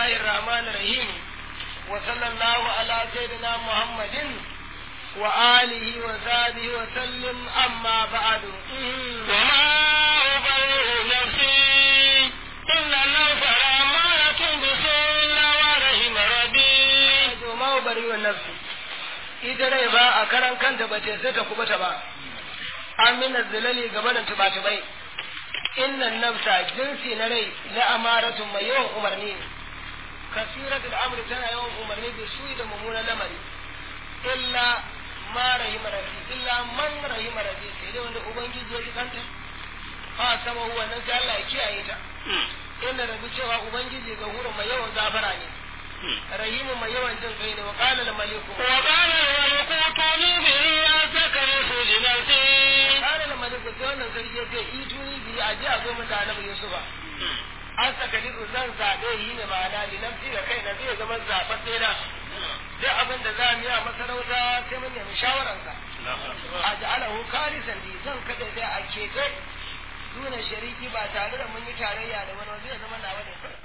الله الرحمن الرحيم وصلى الله على سيدنا محمد وآله وصحبه وسلم أما بعد وما أبرئ نفسي إن النفس لأمارة بسوء إلا ورحم ربي وما أبرئ نفسي ita rai ba a karan kanta ba ce sai ta kubuta ba amina zilali gaba da tuba-tubai innan nafsa jinsi na rai la amaratun mai yawan umarni ne kasiratul amri tana yawan umarni da su da mummunan lamari illa ma rahima rabbi illa man rahima rabbi sai dai wanda ubangiji ya ji kanta a sama huwa nan sai Allah ya kiyaye ta inda rabi cewa ubangiji ga hurun mai yawan gafara ne rahimu mai yawan jin kai ne wa qala al maliku وقال الملك ائتوني به أستخلص لنفسي qala al maliku sai wannan sarki ya ce ituni bi a ji a zo mu da annabi yusufa an saka liku zan zaɓe yi ne ma'ana ni nafsi ga kai na zai zama zaɓaɓɓe na duk abin da za mu yi a masarauta sai mun nemi shawararsa a ja'alahu kalisan li zan kada dai a keɓe nuna shariki ba tare da mun yi tarayya da wani zai zama nawa ne kawai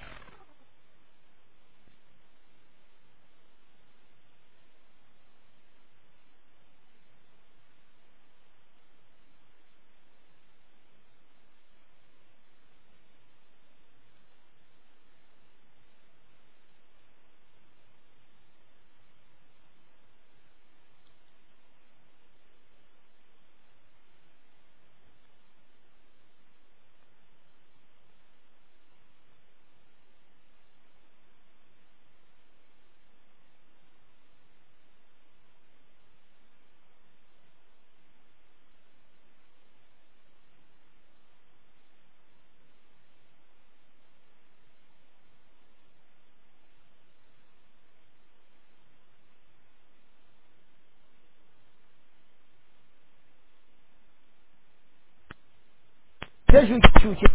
ta shuke-shuke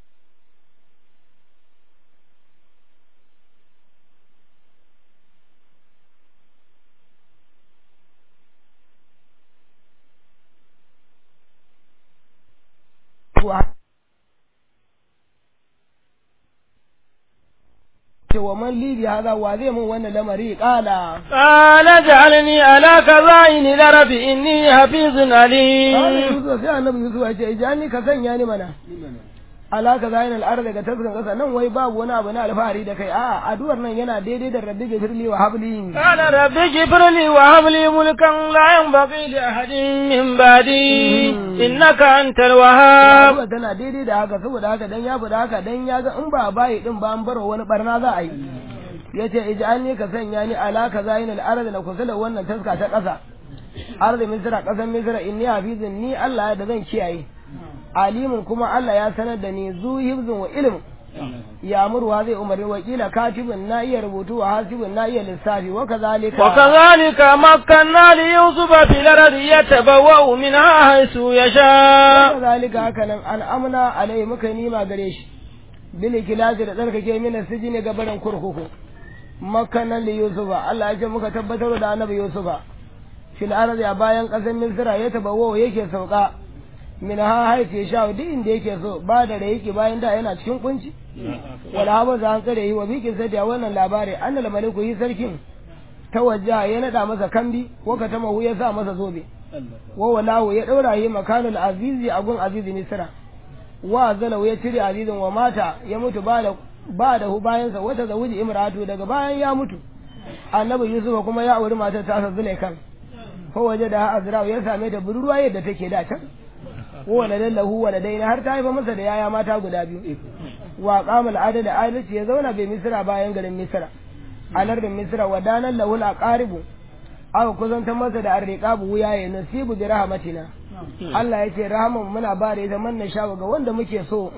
wa man libi haza wa zai mun wannan lamari kala قال اجعلني على خزائن الأرض إني حفيظ Kala عليم Yusuf sai annabi Yusuf ya ce ijani ka sanya ni mana alaka zayin al'ar daga tasrin kasa nan wai babu wani abu na alfahari da kai a'a addu'ar nan yana daidai da rabbi gafirli wa habli قال رب اغفر لي وهب لي ملكا لا ينبغي لأحد من بعدي إنك أنت الوهاب addu'a tana daidai da haka saboda haka dan ya faɗa haka dan ya ga in ba bayi din ba an baro wani barna za a yi yace ij'alni ka sanya ni alaka zayin al'ar da kusa da wannan taska ta kasa arzi misra kasan misra inni hafizun ni Allah da zan kiyaye alimin kuma Allah ya sanar da ni zu hibzun wa ilm ya murwa zai umarni wakila katibin na iya rubutu wa hasibin na iya lissafi wa kazalika وكذلك مكنا ليوسف في الأرض يتبوأ منها حيث يشاء kazalika haka nan al'amna alai muka nima gare shi bil kilasi da tsarkake mina sijini ga barin kurkuku makanan li yusufa Allah ya ce muka tabbatar da annabi yusufa fil ardi a bayan kasar misra ya tabawo yake sauka min ha haife sha duk inda yake so ba da da yake bayan da yana cikin kunci wala haba za an tsare yi wa bikin sai da wannan labari annal maliku yi sarkin tawajja ya nada masa kambi ko ka tamahu ya sa masa zobe wa walahu ya daura yi makanul azizi a gun azizi misra wa zalau ya cire azizin wa mata ya mutu ba da ba da hu bayansa wata zawuji imratu daga bayan ya mutu annabi yusuf kuma ya auri matar ta zulaikan ko waje da azra ya same ta budurwa yadda take da can wa lahu wa ladaina har ta haifa masa da yaya mata guda biyu wa qamal adad adalci ya zauna bai misra bayan garin misra a lardin misra wa danan lahu aqaribu aka kusantar masa da arriqabu wuya ya nasibu bi rahmatina Allah ya ce rahaman muna ba da ita man na sha ga wanda muke so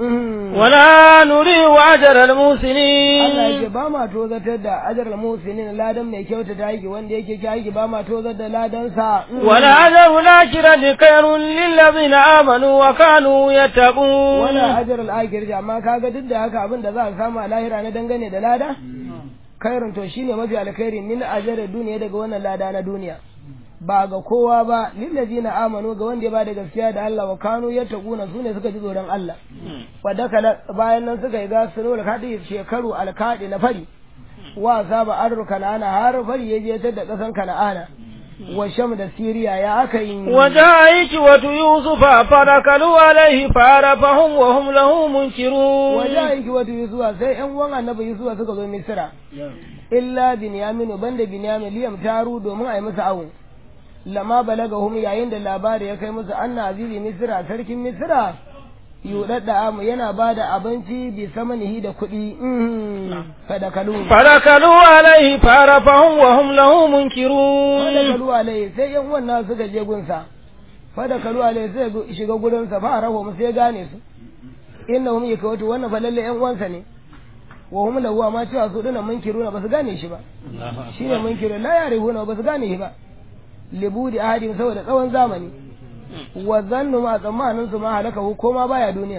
ولا نريد أجر Allah ya المحسنين ce ba ma tozatar da ajar al-musinin ladan mai kyauta ta aiki wanda yake ki aiki ba ma tozar da ladan sa ولا أجر الآخرة خير للذين آمنوا وكانوا يتقون wala ajar al-akhir amma kaga duk da haka abin da za a samu a lahira na dangane da lada khairun to shine mafi alkhairi min ajar duniya daga wannan lada na duniya ba ga kowa ba lillazina amanu ga wanda ya ba da gaskiya da Allah wa kanu yattaquna sune suka ji tsoron Allah wadda kala bayan nan suka yi ga sunu alkadi shekaru alkadi na fari wa saba arru kana'ana har fari ya je ta da ƙasan kana'ana wa sham da siriya ya aka yi وجاء إخوة يوسف فركلوا عليه فعرفهم وهم له منكرون waje aiki wata yusuwa sai yan uwan annabi yusuwa suka zo misira illa binyaminu banda binyamin liyam taru domin a yi musu awon lama balaga hum yayin da labari ya kai musu anna azizi misira sarkin misira yudadda amu yana ba da abinci bi samanihi da kuɗi fadakalu فركلوا عليه فعرفهم وهم له منكرون fadakalu alai sai yan uwan nasu suka je gunsa fadakalu alai sai ya shiga gurinsa fa arahu mu sai gane su innahum yakawatu wannan fa lalle yan uwansa ne wa hum lahu ma cewa su dina munkiruna ba su gane shi ba shine munkiru la yarihuna ba su gane shi ba libudi ahadin saboda tsawon zamani wa zannu ma tsammanin su ma halaka hu ko ma baya duniya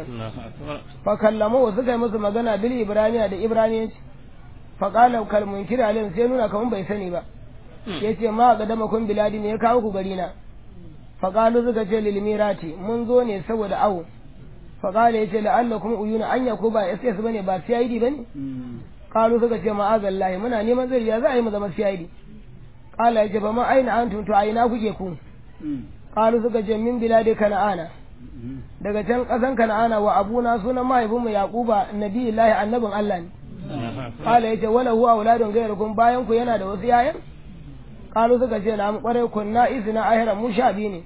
fa kallamu suka yi musu magana bil ibraniya da ibraniyanci fa qala kal munkir alayhim sai nuna kaman bai sani ba yace ma ga dama kun biladi ne ya kawo ku gari na fa qalu suka ce lil mirati mun zo ne saboda awo fa qala yace la'allakum uyuna anya ko ba SS bane ba CID bane qalu suka ce ma'azallahi muna neman zai ya za a yi mu zama CID qala yace ba ma aina antum to aina kuke ku qalu suka ce min biladi kana'ana daga can kasan kana'ana wa abuna sunan mahaifinmu yaquba nabiyullahi annabin Allah ne qala yace wala huwa auladun ghayrukum bayan ku yana da wasu yayan qalu suka ce na mu kware kunna izina ahira mu sha biyu ne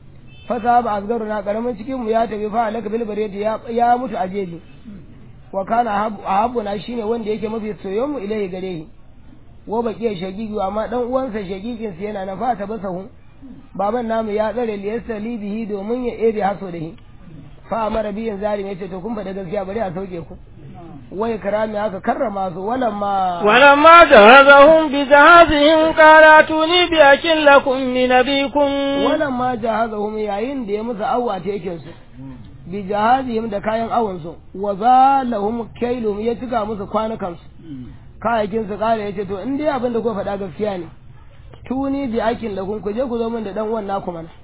fasa ba asgaru na karamin cikin mu ya tafi fa alaka bil bariyati ya ya mutu a jeji wa kana ahabbu na shine wanda yake mafi soyon mu ilai gare shi wa baqiya shagigi amma dan uwansa shagigin sa yana na fata basahu baban namu ya tsare liyasta libihi domin ya ebe haso da shi fa amara biyan zalim yace to kun faɗa gaskiya bari a sauke ku wai karami haka karrama su walamma ولما جهزهم بجهازهم قال اتوني بأكل لكم من أبيكم walamma jahazahum yayin da ya musu awwa tekin su bi jahazihim da kayan awon su wa zalahum kailum ya cika musu kwanukan su kayakin su kare yace to in dai abin da ku faɗa gaskiya ne tuni bi akin lakum ku je ku zo min da dan uwan naku mana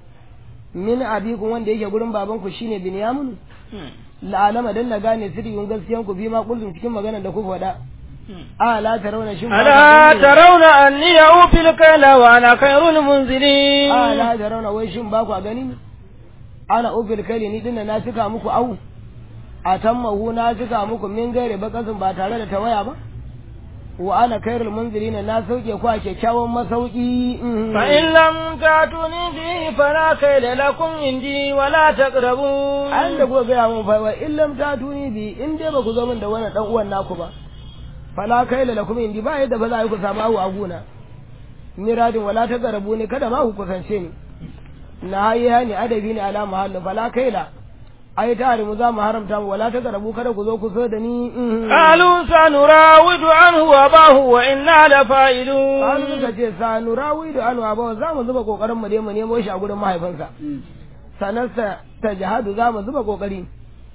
min abikum wanda yake gurin baban ku shine binyamin la'alama dan na gane sirrin gaskiyan ku bi ma kullum cikin magana da ku faɗa a la tarawna shin ba ألا ku gani ne? ترون أني أوفي الكيل وأنا خير المنزلين a la tarawna wai shin ba ku gani ne ana ubil kai ni dinna na cika muku au a tammahu na cika muku min gaire bakasin ba tare da tawaya ba wa ana kairul munzirina na sauke ku a kyakkyawan masauki mhm. فإن لم تأتوني به فلا كيل لكم عندي ولا تقربون an da kuka gaya mun fa wa illam ta tuni bi in dai ba ku zo min da wannan dan uwan naku ba fala kaila lakum indi ba yadda ba za a yi ku samu awu a guna miradin wala ta garabu ne kada ma ku kusance ni na hayi hani adabi ne ala mahallu fala kaila ai ta mu za mu haramta mu wala ta garabu kada ku zo ku so da ni mhm. قالوا سنراود عنه وأباه وإنا An لفاعلون suka ce sa nurawi da anu abawa za mu zuba kokarin mu dai mu nemo shi a gurin mahaifinsa sanarsa ta jihadu za mu zuba kokari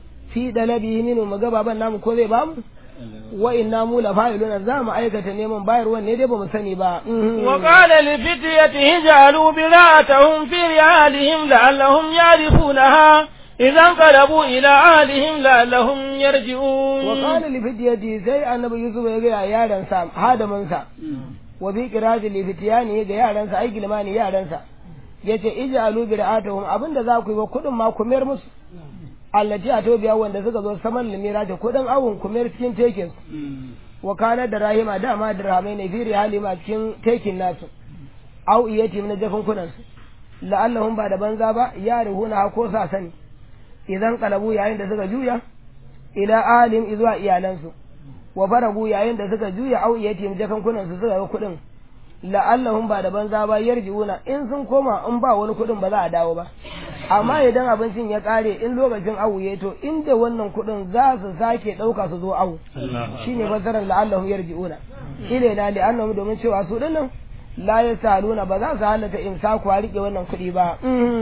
fi dalabi minu mu ga baban namu ko zai bamu wa inna mu la fa'iluna za mu aikata neman bayarwan ne dai ba mu sani ba Mhm. وقال لفتيته اجعلوا بضاعتهم في رحالهم لعلهم يعرفونها إذا انقلبوا إلى أهلهم لعلهم يرجعون wa qala li fidyati sai annabi yusuf ya ga yaran sa hadaman sa wa bi qirati li fityani ga yaran sa ai gilmani yaran sa yace ij'alu bi ra'atuhum abinda za ku yi wa kudin ma ku mayar musu allati a tobiya wanda suka zo saman limira ta kudin awun ku mayar cikin tekin wa kana da rahima dama da rahamai ne fi halima cikin tekin nasu au iyati na jafin kunan su la'allahum ba da banza ba ya ruhuna ko sa sani idan kalabu yayin da suka juya ila alim izuwa iyalansu wa faragu yayin da suka juya au iyati jakan kunan su suka ga kudin la'allahum ba da banza ba yarjiuna in sun koma in ba wani kudin ba za a dawo ba amma idan abincin ya kare in lokacin awu ya to inda wannan kudin za su sake dauka su zo awu shine fasarar la'allahum yarjiuna ilaina li'annahum domin cewa su dinnan la yasaluna ba za su halatta imsaku a rike wannan kudi ba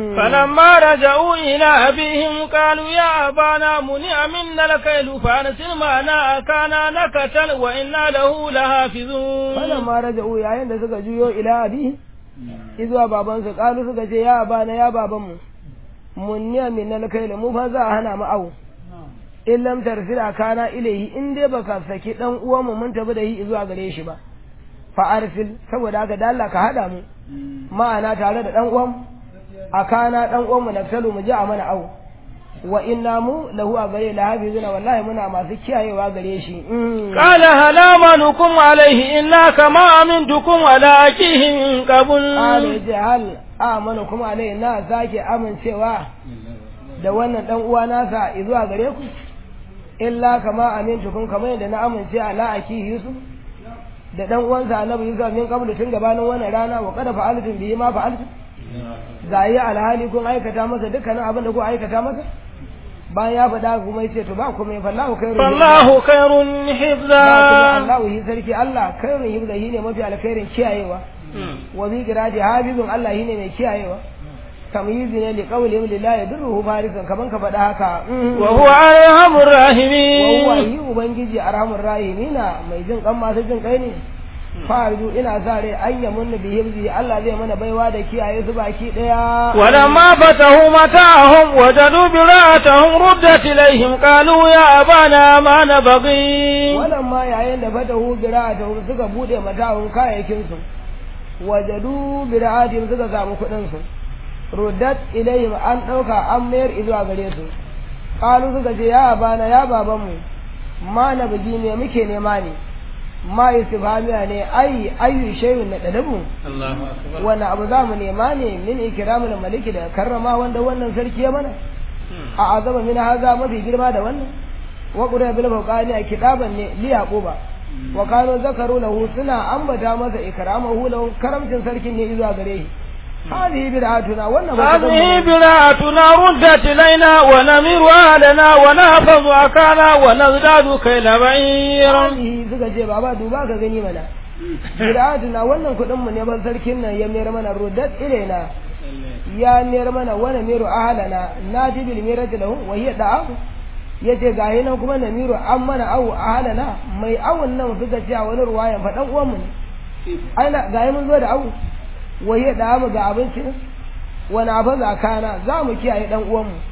فلما رجعوا إلى أبيهم قالوا يا أبانا منع منا الكيل فأرسل معنا أكانا نكتل وإنا له لحافظون falamma raja'u yayin da suka juyo ila abi izuwa babansu kalu suka ce ya abana ya babanmu munniya min alkail mu fa za a hana mu awu in lam tarsil kana ilaihi in dai baka saki dan uwanmu mun tafi da shi zuwa gare shi ba fa arsil saboda haka da Allah ka hada mu ma'ana tare da dan uwan akana dan uwan mu nafsalu mu ji a mana au wa inna mu lahu a gare la hafizuna wallahi muna masu kiyayewa gare shi قال هل آمنكم عليه إلا كما أمنتكم على أخيه من قبل qala yace hal amanu kuma alai na sake amincewa da wannan dan uwa nasa zuwa gare ku illa kama amintukum kamar yadda na amince ala aki yusuf da dan uwansa annabi yusuf min qablu tun gabanin wannan rana wa qad fa'altum bihi ma fa'altum ga yi alhali kun aikata masa dukkanin abin da ku aikata masa bayan ya faɗa kuma yace to ba kuma fallahu khairu فالله خير حفظا Allahu hi sarki Allah khairun hibda ne mafi alkhairin kiyayewa wa bi qirati habibun Allah shine mai kiyayewa tamyizi ne li qawli lillahi yadurruhu farisan kaman ka faɗa haka وهو أرحم wa huwa الراحمين yi ubangiji arhamur rahimina mai jin kan masu jin kai ne farju ina sa rai an yamun bi hibzi Allah zai mana baiwa da kiyaye su baki daya ولما فتحوا متاعهم وجدوا براءتهم ردت إليهم قالوا يا أبانا ما نبغي wannan ma yayin da fatahu bira'atahum suka bude mata'un kayayyakin su wajadu bira'atihim suka samu kuɗin su ruddat ilayhim an ɗauka an mayar izuwa gare su qalu suka ce ya abana ya babanmu ma na bugi ne muke nema ne ma istifhamiya ne ai ayu shay'un na dalabu wannan abu za mu nema ne min ikramul maliki da karrama wanda wannan sarki ya mana a azama min haza mafi girma da wannan wa qura bil fawqani a kitaban ne li yaquba wa kanu zakaru lahu suna ambata masa ikramahu lahu karamcin sarkin ne zuwa gare shi hadi bid'atuna wannan ba هذه براءتنا ردت إلينا ونمير أهلنا ونحفظ أكانا ونزداد كيل بعير hadi suka ce baba duba ka gani mana bid'atuna wannan kudin mu ne ban sarkin nan ya mayar mana ruddat ilaina ya mayar mana wani miru ahalana na ji bil mirati lahu wa hiya da'amu yace ga yi nan kuma namiru an mana awu ahalana mai awun nan suka ce a wani ruwayan fa dan uwan mu ne ai na ga yi mun zo da awu wa hiya da'amu ga abinci nan wani abu za kana za mu kiyaye dan uwan mu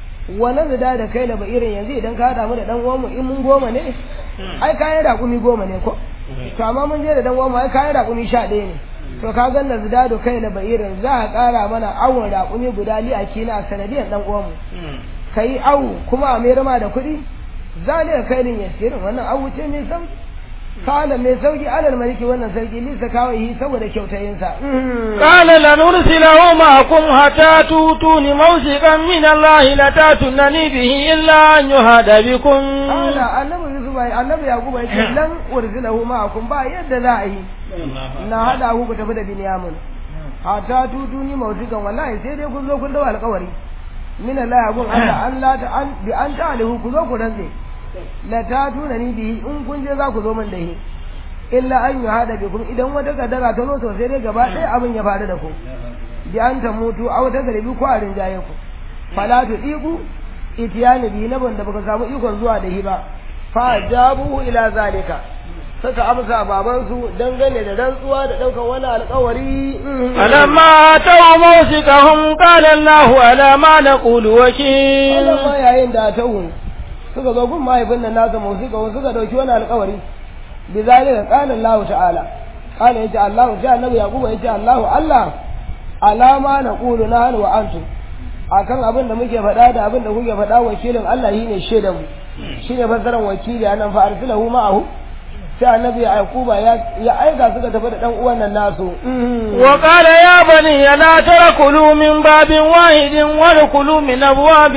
wani da da kai laba irin yanzu idan ka haɗa mu da dan uwan mu in mun goma ne ai kayan raƙumi goma ne ko to amma mun je da dan uwan mu ai kayan raƙumi sha ɗaya ne to ka ga na zidado kai na bayirin za a ƙara mana awon raƙumi guda li a kina sanadiyan dan uwan mu kai awu kuma a mayar ma da kuɗi zalika kailin yasirin wannan awu ce mai sauki kala mai sauki alal maliki wannan sarki lisa kawai saboda kyautayinsa قال لنرسله معكم حتى تؤتون موثقا من الله لتاتونني به إلا أن يهاد بكم kala annabi yusuf ai annabi yakubu ya ce lan ursilahu ma'akum ba yadda za a yi na hada ku ku tafi da binyamin hatta tutuni mautukan wallahi sai dai kun zo kun dawo alƙawari min Allah gun Allah an la ta an bi an ta alihu ku zo ku rantse la ta tuna ni bihi in kun je za ku zo min da shi illa an yi hada bi kun idan wata kadara ta zo to sai dai gaba ɗaya abin ya faru da ku bi an ta mutu a wata garibi ko a rinjaye ku fala tu diku itiyani bi na banda baka samu ikon zuwa da shi ba fa jabu ila zalika suka amsa babansu dangane da rantsuwa da ɗaukar wani alkawari فلما أتوا موثقهم قال الله على ما نقول وكيل wannan ma yayin da ta wu suka zo gun mahaifin nan nasa musika wasu suka dauki wani alkawari bi zalika qala Allah ta'ala qala yace Allah ta annabi yaquba yace Allah Allah alama na qulu nahnu wa antum akan abin da muke faɗa da abin da kuke faɗa wakilin Allah shine shaidan mu shine fassaran wakili anan fa arsilahu ma'ahu sai annabi yaquba ya ya aika suka tafi da dan uwan nan nasu وقال يا بني لا تأكلوا من باب واحد وادخلوا من أبواب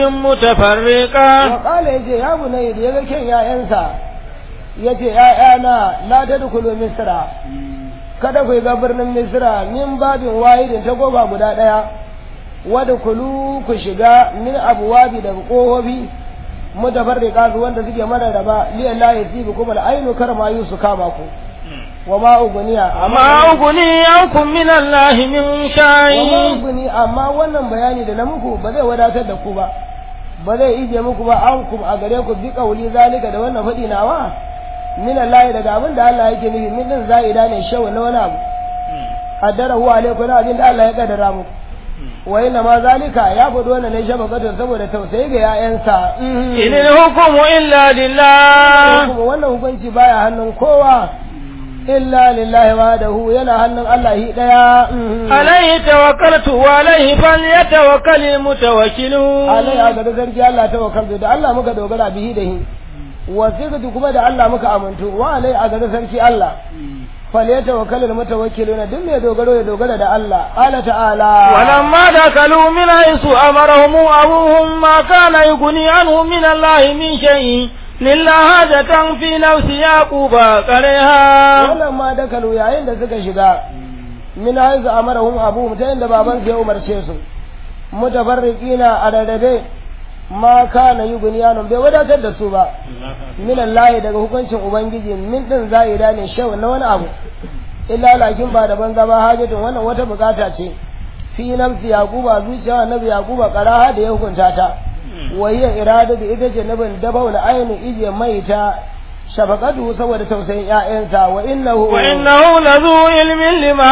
متفرقة wa kala yace ya bunayya da yaga kyan ya'yansa yace ya'yana la tadkhulu misra kada ku ga birnin misra min babin wahidin ta goba guda daya wada kulu ku shiga min abwabi daga kohobi mutafarriqa su wanda suke mararraba li la yasibu kuma al-ainu karma yusu kama ku wa ma uguniya ما أغني عنكم من الله من wa ma شيء uguni amma wannan bayani da na muku ba zai wadatar da ku ba ba zai ije muku ba an kum a gare ku bi kauli zalika da wannan faɗi nawa min Allah daga abin da Allah yake nufi min din za'ida ne shawu na wani abu qaddara huwa alaikum na abin da Allah ya kaddara muku wa inna ma zalika ya faɗi wannan ne shabakatu saboda tausayi ga 'ya'yansa إن الحكم إلا لله kuma wannan hukunci baya hannun kowa illa lillahi wahdahu yana hannun Allah hi daya عليه توكلت وعليه فليتوكل المتوكلون alai a gaba sarki Allah ta wakar da Allah muka dogara bihi da hi wasiqatu kuma da Allah muka amintu wa alai a gaba sarki Allah falyatawakkalul mutawakkiluna duk mai dogaro ya dogara da Allah qala ta'ala ولما دخلوا من حيث أمرهم أبوهم ما كان يغني عنهم من الله من شيء لله حاجة في نفس يعقوب كرها wannan ma dakalu yayin da suka shiga min haizu amarahum abu ta inda baban ya umarce su mutafarriqina a rarrabe ma kana yugniyanum bai wadatar da su ba min Allah daga hukuncin ubangiji min din za'ida ne shaw na wani abu illa lakin ba da banza ba hajatun wannan wata bukata ce fi nafsi yaquba zuciya annabi yaquba qaraha da ya hukunta ta wa hiya iradatu ita ce nabin dabaul aini ije maita shafaqatu saboda tausayin ƴaƴansa wa innahu وإنه لذو علم لما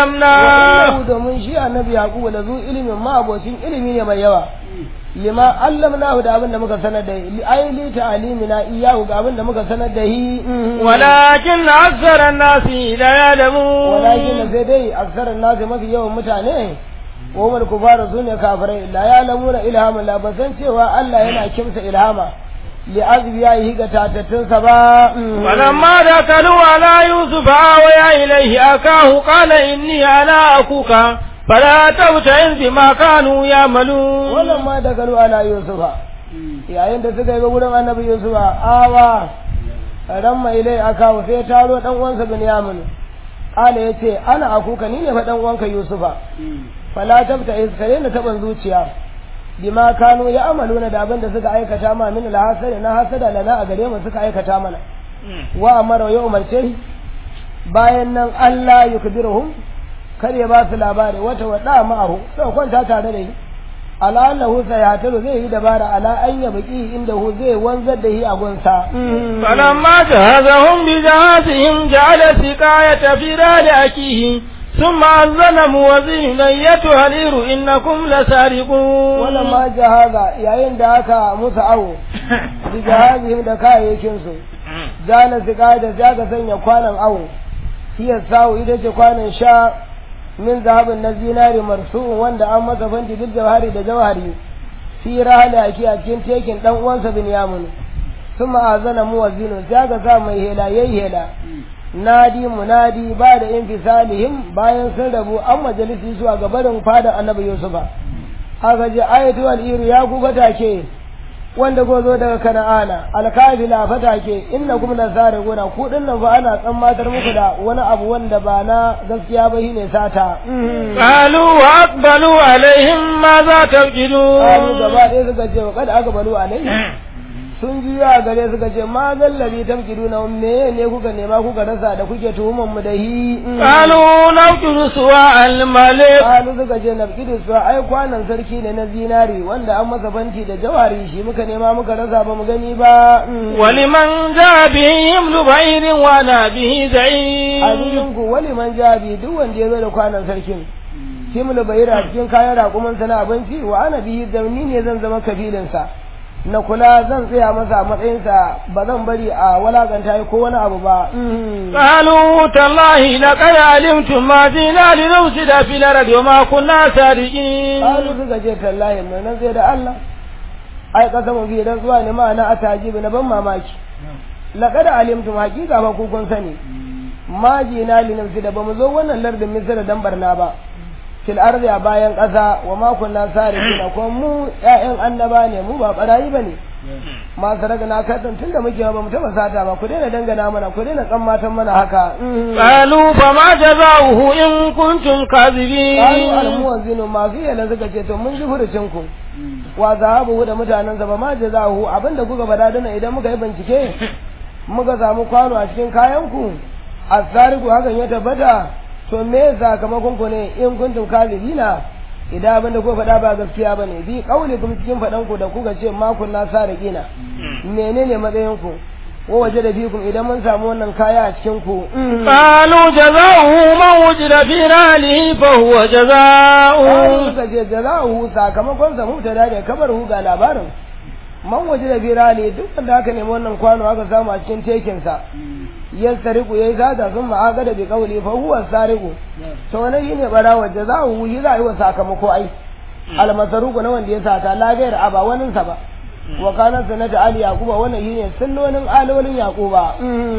علمناه Allahu domin shi annabi Yaqubu da zu ilimin ma abocin ilimi ne mai yawa lima allamnahu da abin da muka sanar da li ai li ta'limina iyahu ga abin da muka sanar da hi ولكن أكثر الناس لا يعلمون walakin sai dai aksarin nasu mafi yawan mutane wa umar kufaru su ne kafirai la ya lamuna ilhamin la ba san cewa Allah yana kimsa ilhama li azbi ya yi ga tatattunsa ba فلما دخلوا على يوسف آوى إليه أكاه قال إني أنا أخوك فلا تبتئس بما كانوا يعملون wannan ma da galu ala yusufa yayin da suka yi ga wurin annabi yusufa awa ran mai ilai aka sai taro dan uwansa binyamin kala yace ana akuka ni ne fa dan uwanka yusufa fala tabta iskare na taban zuciya bima kanu ya amaluna da abin da suka aikata ma min alhasada na hasada lana a gare mu suka aikata mana wa amara ya umarce shi bayan nan Allah yukbiruhum kar ya ba su labari wata wada ma'ahu sai kwanta tare da shi ala annahu sayataru zai yi dabara ala an ya baki inda hu zai wanzar da shi a gunsa فلما جهزهم بجهازهم جعل السقاية في رحل أخيه ثم أذن مؤذن أيتها العير إنكم لسارقون wannan ma jahaza yayin da aka musu awo bi jahazihim da kayayyakin su zana siga da sai aka sanya kwanan awo hiya sawu ita ce kwanan sha min zahabin na zinari marsu'un wanda an masa fanti bil jawhari da jawhari fi rahala aki a cikin tekin dan uwansa binyamin ثم أذن مؤذن سياga sa mai hela yayi hela nadi munadi ba da infisalihim bayan sun rabu an majalisi zuwa ga barin fadar annabi yusufa aka ji ayatu al-iru ya ku fatake wanda ko zo daga kana'ana alkafila fatake inna kum nasariguna ku dinnan fa ana tsammatar muku da wani abu wanda ba na gaskiya ba shine sata قالوا وأقبلوا عليهم ماذا Kalu تفقدون gaba ɗaya suka ce wa kada aka balu alai sun juya a gare suka ce ma zallabi tamkiduna me ne kuka nema kuka rasa da kuke tuhuman mu da hi قالوا نقتل سواء الملك Kalu suka ce nafkidu su ai kwanan sarki ne na zinari wanda an masa banti da jawari shi muka nema muka rasa ba mu gani ba ولمن جاء به حمل بعير وانا به a زعيم cikin ku wali man jabi duk wanda ya zo da kwanan sarkin kimlu bayira cikin kayan raƙuman na abinci wa ana bihi zamni ne zan zama kabilinsa na kula zan tsaya masa a matsayinsa ba zan bari a walakanta ko wani abu ba قالوا تالله لقد علمتم ما جئنا لنفسد في الأرض وما كنا سارقين Kalu suka ce tallahi mai nan zai da Allah ai kasa mu biyu dan zuwa ne ma'ana a tajibi na ban mamaki laqad alimtum haqiqa ba ku kun sani ma jina li nafsi da bamu zo wannan lardin misra dan barna ba fil ardi a bayan ƙasa wa ma kunna sarikina ko mu ƴaƴan annaba ne mu ba barayi bane ma saraka na kadan tunda muke ba mu taba sata ba ku daina dangana mana ku daina tsammatan mana haka قالوا فما جزاؤه إن كنتم Kalu كاذبين almuwazzinu masu yana suka ce to mun ji furucin ku wa zahabu da mutanen sa ba ma jazahu abinda kuka bada dana idan muka yi bincike muka samu kwano a cikin kayan ku asariku hakan ya tabbata to me sakamakon ku ne in kuntum kazibina idan abinda kuka faɗa ba gaskiya bane bi kauli kuma cikin faɗan ku da kuka ce ma kunna sariqina menene matsayin ku wa waje da fikum idan mun samu wannan kaya a cikin ku قالوا جزاؤه من وجد في نهله فهو Wani جزاؤه suka ce jaza'uhu sakamakon sa mubtada da kabar hu ga labarin man waje da birane duk wanda aka nemi wannan kwano aka samu a cikin tekinsa ya sariku ya yi sata sun ma'aga da bi kauli fa huwa sariku to wani shi ne bara waje za a wuyi za a yi wa sakamako ai almasaruku na wanda ya sata lagayar a ba waninsa ba wa kana sanata ali yaquba wannan shine sunnonin alolin yaquba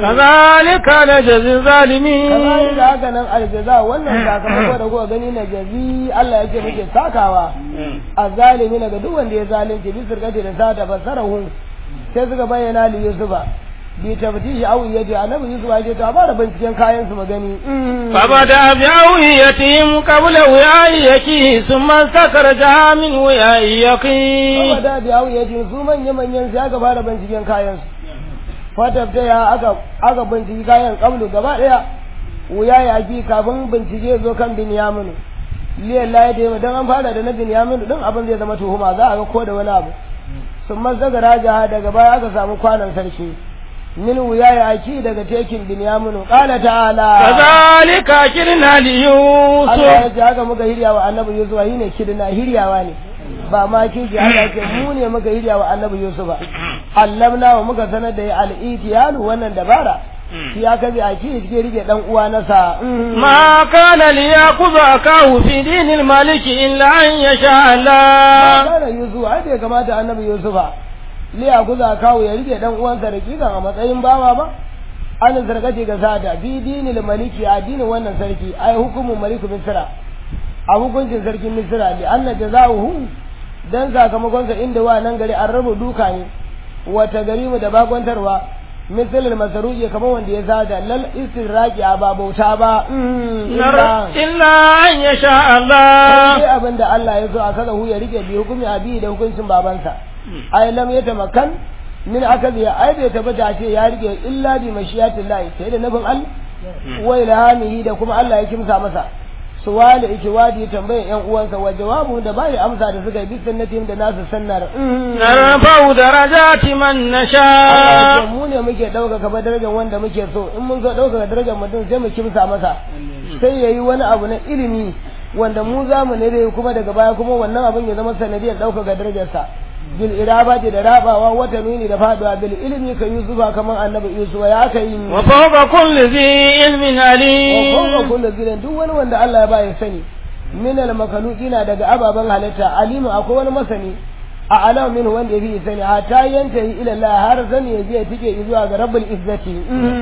kazalika najzi zalimin kazalika haka nan aljaza wannan sakamako da kuka gani na jazi Allah yake muke sakawa azalimi daga duk wanda ya zalunci bi sirgati da sata fasarahu sai suka bayyana li yusufa bi tabtishi aw yaji annabi yusuf ya ce to a bada binciken kayan su magani فبدا بأوهيتهم قبل وعيك ثم استخرجها من وعيك Kuma da biya ya ce su manya manyan sai aka fara binciken kayan su. Fatabta ya aka aka binciki kayan kablu gaba daya. Wuya ya ji kafin bincike zo kan Binyamin. Liyan la ya dai dan an fara da na Binyamin din abin zai zama tuhuma za a ga ko da wani abu. Sun mazaga raja daga baya aka samu kwanan sarki. Min wuya ya ci daga tekin Binyamin qala ta'ala كذلك كرنا Allah ليوسف ya ce haka muka hirya wa annabi Yusuf shi ne kidna hiryawa ne ba ma kiji Allah ya ce mu ne muka hirya wa annabi Yusuf allamna wa muka sanar da ya al-itiyalu wannan dabara shi ya kaje a ki ke rike dan uwa nasa ما كان ليأخذ أخاه في دين الملك إلا أن يشاء الله kana Yusuf ai bai kamata annabi Yusuf li ya kuza kawo ya rike dan uwansa rakikan a matsayin bawa ba an zargace ga sada bi dinil maliki a dinin wannan sarki ai hukumin maliku misra a hukuncin sarkin misra li anna jazaohu dan sakamakon sa inda wa nan gari an rabu duka ne wata gari mu da bakwantarwa misalin masaruji kamar wanda ya sada lal istirraqi a ba bauta ba illa إلا أن يشاء الله sai abin da Allah ya so a kaza hu ya rike bi hukumi a bi da hukuncin babansa ai lam ya tamakan min akazi ai bai tabbata ce ya rike illa bi mashiyatin lahi sai da nufin Allah wa ilhamihi da kuma Allah ya kimsa masa suwali ikiwadi tambayan yan uwansa wa jawabu da bai amsa da suka yi bi sunnatin da nasu sunnar نرفع درجات من Allah ya نشاء ce mu ne muke ɗaukaka ba darajar wanda muke so in mun so ɗaukaka darajar mutum sai mu kimsa masa sai ya yi wani abu na ilimi wanda mu za mu nere kuma daga baya kuma wannan abin ya zama sanadiyar ɗaukaka darajarsa bil irabati da rabawa wata nuni da faduwa bil ilimi ka yusufa kamar annabi yusufa ya ka yi wa وفوق كل ذي علم fawqa عليم kullu zilin duk wani wanda Allah ya ba ya sani min al makhluqina daga ababen halitta alimu akwai wani masani a alam min wanda ya fi sani hatta yantahi ila Allah har sani ya je ya tike zuwa ga rabbul izzati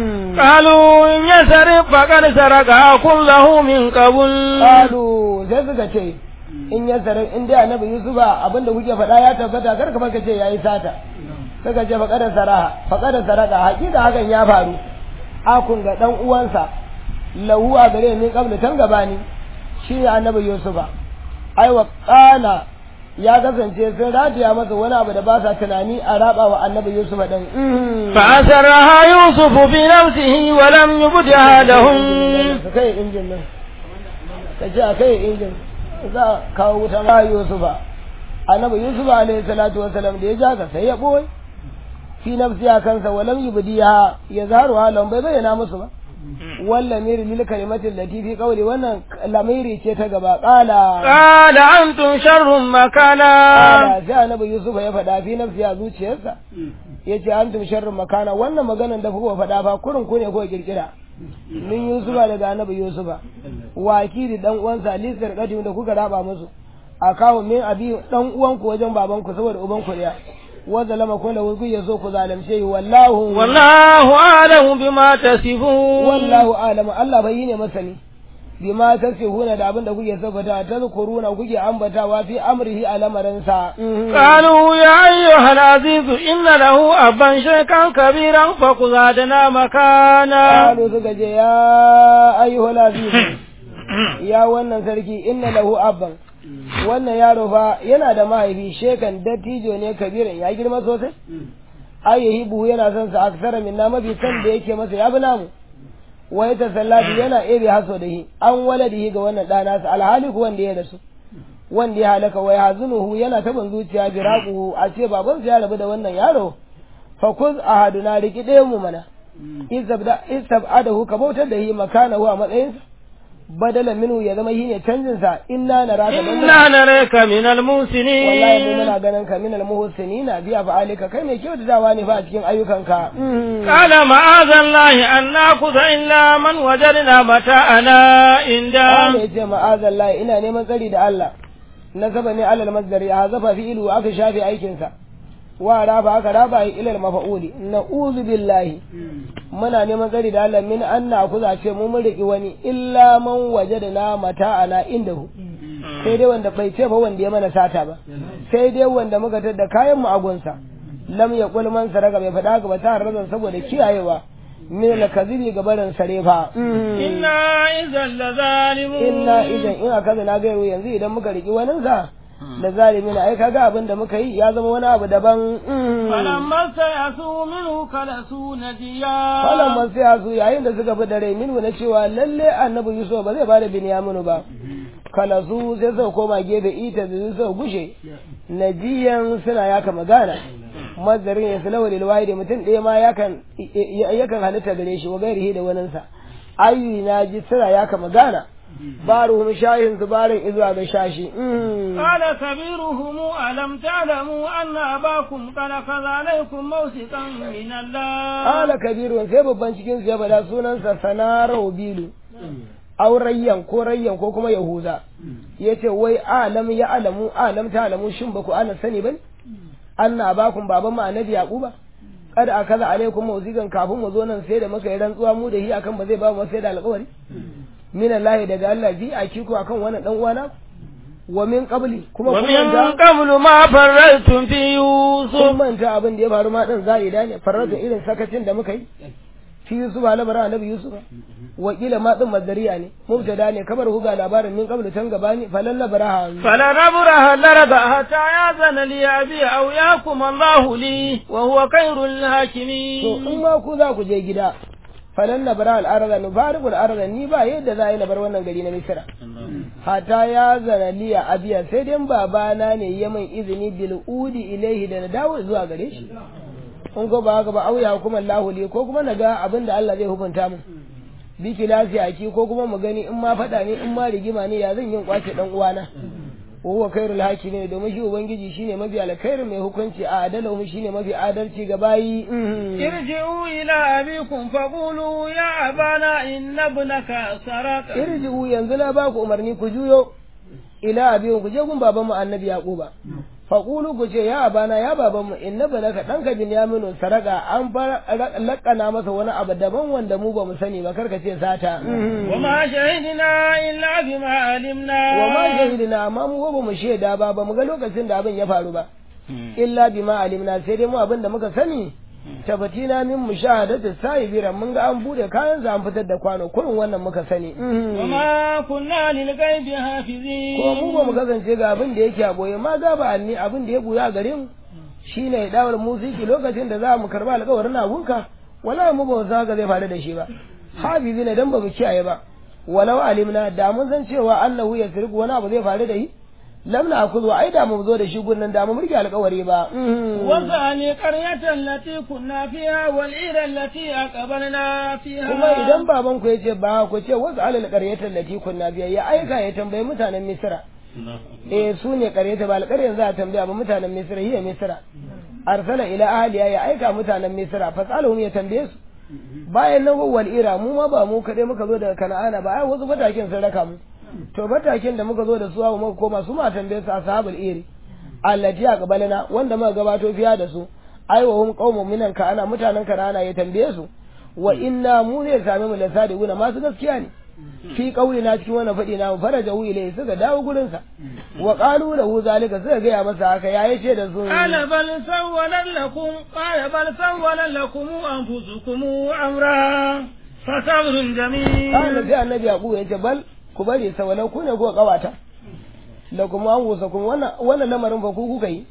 قالوا إن يسرق فقد سرقها كله من قبل Kalu sai suka ce in ya sarar in dai annabi Yusufa abinda kuke faɗa ya tabbata kar ka ka ce yayi sata suka ce faqada saraha faqada saraka hakika hakan ya faru akun ga dan uwansa lahu a gare ni kabla tan gabani shi ne annabi Yusufa ai wa qala ya kasance sun ratiya masa wani abu da ba sa tunani a raba wa annabi Yusufa din فأسرها يوسف بنفسه ولم يبدها لهم ka kai injin nan ka ce a kai injin za a kawo wuta ma yusufa annabi yusufa alaihi salatu wasalam da ya ja ka sai ya boye fi nafsi a kansa walam yubdiha ya zaru halan bai bayyana musu ba walla miri lil kalimatin lati fi qawli wannan lamiri ce ta gaba qala قال أنتم شر مكانا qala sai annabi yusufa ya faɗa fi nafsi a zuciyarsa yace antum sharrun makana wannan maganan da kuka faɗa fa kurin ku ne ko kirkira min yusufa daga annabi yusufa wakili dan uwansa lisar kadim da kuka raba musu a kawo min abi dan uwanku wajen babanku saboda ubanku daya wa zalama kun da kuke so ku zalimce yi wallahu والله أعلم بما تصفون wallahu alamu Allah bai yi ne masani bima tasihuna da abin da kuke sabata tazkuruna kuke ambatawa fi amrihi a lamarinsa قالوا يا أيها العزيز إن له أبا شيخا كبيرا فقزادنا مكانا Qalu suka ce ya ayyuhal aziz ya wannan sarki inna lahu abban wannan yaro fa yana da mahaifi shekan dattijo ne kabirin ya girma sosai ayyahi buhu yana son sa aksara minna mafi san da yake masa ya bi namu wa ya tasallatu yana ebe haso da shi an waladihi ga wannan ɗana sa alhali ku wanda ya rasu wanda ya halaka wa yahzunuhu yana taban zuciya biraquhu a ce babansa ya rabu da wannan yaro fa kuz ahaduna riki ɗayan mu mana istabda istabadahu ka bautar da shi makanahu a matsayinsa badala minu ya zama shine canjin sa inna naraka dan إنا نريك من wallahi mu المحسنين muna ganin ka minal muhsinina biya fa'alika kai mai kyautatawa ne fa a cikin ayyukanka قال معاذ الله أن نأخذ إلا من وجدنا متاعنا عنده Allah ya ce ma'azallahi ina neman tsari da Allah nasaba ne alal masdari a zafa fi ilu aka shafe aikinsa wa raba aka raba yi ilal mafa'uli na'udhu billahi muna neman tsari da Allah min anna kuza ce mu mun riki wani illa man wajadna mata'ana indahu sai dai wanda bai ce ba wanda ya mana sata ba sai dai wanda muka tada kayan mu a gunsa lam yaqul man saraka bai faɗa ga ba ta razan saboda kiyayewa min al-kadhibi ga barin sarefa إنا إذا لظالمون inna idan in aka na gairu yanzu idan muka riki wani sa da zalimi na ai kaga abin da muka yi ya zama wani abu daban فلما استيأسوا منه كلسوا نجيا falan man sai su yayin da suka fi da rai minhu na cewa lalle annabi yusuf ba zai bada binyaminu ba kala su sai suka koma gefe ita da suka gushe najiyan suna yaka magana mazarin ya sulawa lil wahidi mutum ɗaya ma yakan yakan halitta gare shi wa gairihi da waninsa ayu na ji suna yaka magana baruhum shahin zubarin izuwa ga shashi قال كبيرهم ألم تعلموا أن أباكم قد أخذ عليكم موثقا من الله Ala kabiru sai babban cikin su ya bada sunansa sanarau bilu aurayyan ko rayyan ko kuma yahuza yace wai alam ya alamu alam ta alamu shin baku ana sani bane anna bakum baban mu annabi yaquba kada akaza alaikum mawzigan kafin mu zo nan sai da muka yi rantsuwa mu da hi akan ba zai ba mu sai da alƙawari min Allah daga Allah bi a kiko akan wannan dan uwana wa min qabli kuma kun ومن manta قبل ما فرلتم في kun يوسف manta abin da ya faru ma din za'ida ne farrata irin sakacin da muka yi fi Yusuf labarin annabi Yusuf wakila ma din mazariya ne mubtada ne kamar huga labarin min qablu tan gabani falan labaraha فلنبرح الأرض حتى يأذن لي أبي أو يحكم الله لي وهو خير to الحاكمين in ma ku za ku je gida falan labara al-arda nufariqul arda ni ba yadda za a yi na bar wannan gari na Misra hata ya zana liya abiya sai dai babana ne ya min izini bil udi ilaihi da na dawo zuwa gare shi in ko ba haka ba auya hukumar lahuli ko kuma na ga abin da Allah zai hukunta min bi kilasi aki ko kuma mu gani in ma faɗa ne in ma rigima ne ya zan yin kwace dan uwana wa huwa khairul hakimi domin shi ubangiji shine mafi alkhairin mai hukunci a adalahu shine mafi adalci ga bayi ارجعوا إلى أبيكم فقولوا يا أبانا إن ابنك سرق irji'u yanzu na ba ku umarni ku juyo ila abin ku je gun baban mu annabi yaquba faqulu ku ce ya abana ya baban mu inna banaka danka binyaminu saraka an fara lakana masa wani abu daban wanda mu ba mu sani ba karka ce sata وما شهدنا إلا بما علمنا wa ma shahidina amma mu ba mu shaida ba ba mu ga lokacin da abin ya faru ba illa bima alimna sai dai mu abin da muka sani tabbatina min mushahadati sahibira mun ga an bude kayan za an fitar da kwano kurin wannan muka sani وما كنا للغيب ko حافظين mu ba mu kasance ga abin da yake a boye ma ga ba anni abin da ya buya a gare mu shine dawar musiki lokacin da za mu karba alƙawarin abunka wala mu ba za ga zai faru da shi ba hafizi ne dan ba mu kiyaye ba walau alimna da mun san cewa annahu yasriqu wani abu zai faru da shi lam na akuzu ai da mu zo da shi gunnan da mu murke alƙawari ba وثاني قرية التي كنا فيها والعير التي أقبلنا فيها kuma idan baban ku yace ba ku ce wasu alal qaryatal lati kunna biya ya aika ya tambayi mutanen misra eh su ne qaryata ba alqaryan za a tambaya ba mutanen misra hiya misra arsala ila ahliya ya aika mutanen misra fasalhum ya tambaye su bayan nan wal ira mu ma ba mu kadai muka zo daga kana'ana ba ai wasu fatakin sun raka mu to fatakin da muka zo da su muka koma su ma tambaye su ashabul iri allati aqbalana wanda muka gabato fiya da su ai wa hum qaumun minan ka ana mutanen kana'ana ya tambaye su wa inna mu zai same mu da sadiquna masu gaskiya ne fi kauli na cikin wannan faɗi na faraja hu ilai suka dawo gurin sa wa qalu lahu zalika suka gaya masa haka ya yace da su قال بل سولت لكم قال بل سولت لكم أنفسكم أمرا فصبر جميل kana sai annabi yaqub yace bal ku bari sawalau ku ne ko kawata da kuma an gusa kuma wannan wannan lamarin fa ku kuka yi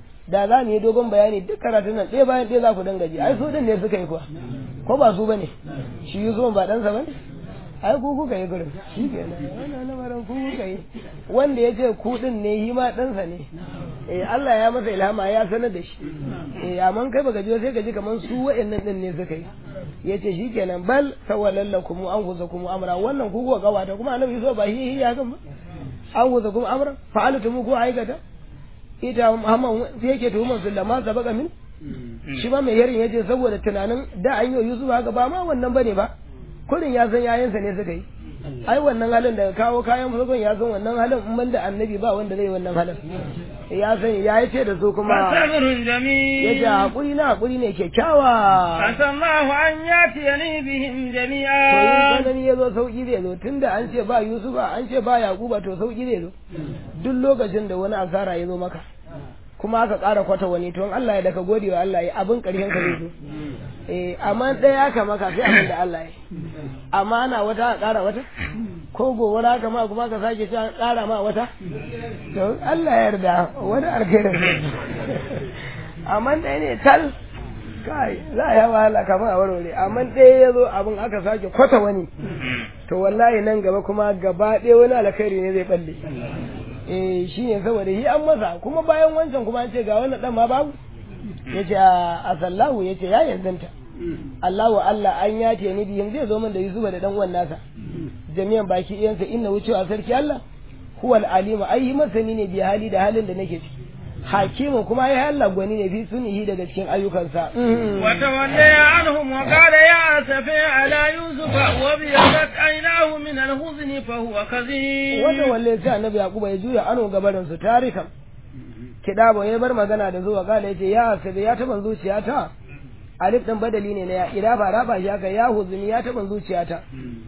da za mu yi dogon bayani duk karatun nan ɗaya bayan ɗaya za ku dinga ji ai su din ne suka yi kuwa ko ba su bane shi Yusuf ba ɗansa bane ai ku kuka yi gurin shi kenan wannan lamarin ku kuka yi wanda ya ce ku din ne shi ma ɗansa ne eh Allah ya masa ilhama ya sanar da shi eh amma kai baka ji sai ka ji kaman su wa'annan din ne suka yi yace shikenan bal sawalallakum an guzakum amra wannan ku kuka gawata kuma annabi so ba hi ya kan ba an guzakum amra fa'altum ku aikata ita Muhammad sai yake tuhumar su lamma sabaka min shi ba mai yarin yace saboda tunanin da an yi Yusuf haka ba ma wannan bane ba kurin ya san yayansa ne suka yi ai wannan halin daga kawo kayan farkon ya san wannan halin in banda annabi ba wanda zai wannan halin ya san ya ce da su kuma fasabrun jamil ya ce hakuri na hakuri ne kyakkyawa asallahu an yatiyani bihim to yin jami'a tsanani ya zo sauki zai zo tunda an ce ba yusufa an ce ba yakuba to sauki zai zo duk lokacin da wani asara ya zo maka kuma aka ƙara kwata wani to in Allah ya daka gode wa Allah ya abin ƙarshen ka zai zo eh amma ɗaya aka maka sai abin da Allah ya amma ana wata a ƙara wata ko gobara haka ma kuma ka sake cewa ƙara ma wata to Allah ya yarda wani alkhairin amma ɗaya ne tal kai za a yi wahala kamar a warware amma ɗaya ya zo abin aka sake kwata wani to wallahi nan gaba kuma gaba ɗaya wani alkhairi ne zai balle eh shi ne saboda shi an masa kuma bayan wancan kuma an ce ga wannan dan ma babu ya ce a sallahu ya ce ya yanzanta Allahu Allah an ya ce ni biyin zai zo min da Yusufa da dan uwan nasa jami'an baki iyansa inna wucewa sarki Allah huwal alima ai masani ne bi hali da halin da nake ciki hakimin kuma ai Allah gwani ne fi sunihi daga cikin ayyukansa وتولي عنهم وقال يا أسفي على يوسف وابيضت عيناه من الحزن فهو كظيم wanda walle sai annabi yakuba ya juya ano gabarin su tarikan kidabo ya bar magana da zuwa kala yace ya sabi ya taban zuciyata alif din badali ne na ya ida ba raba shi haka ya huzuni ya taban zuciyata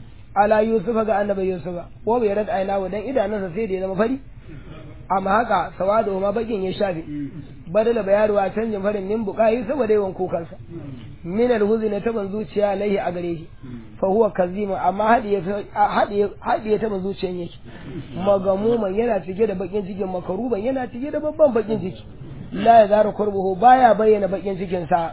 ala yusufa ga annabi yusufa ko bai rad aina dan idanunsa sai da ya zama fari amma haka sawado ma bakin ya shafe badala bayarwa canjin farin min buƙayi saboda yawan kukansa min alhuzni taban zuciya alaihi a gare shi fa huwa kazima amma hadiye hadiye hadiye taban zuciyan yake magamuman yana cike da bakin cikin makaruban yana cike da babban bakin ciki la ya zara kurbuhu baya bayyana bakin cikin sa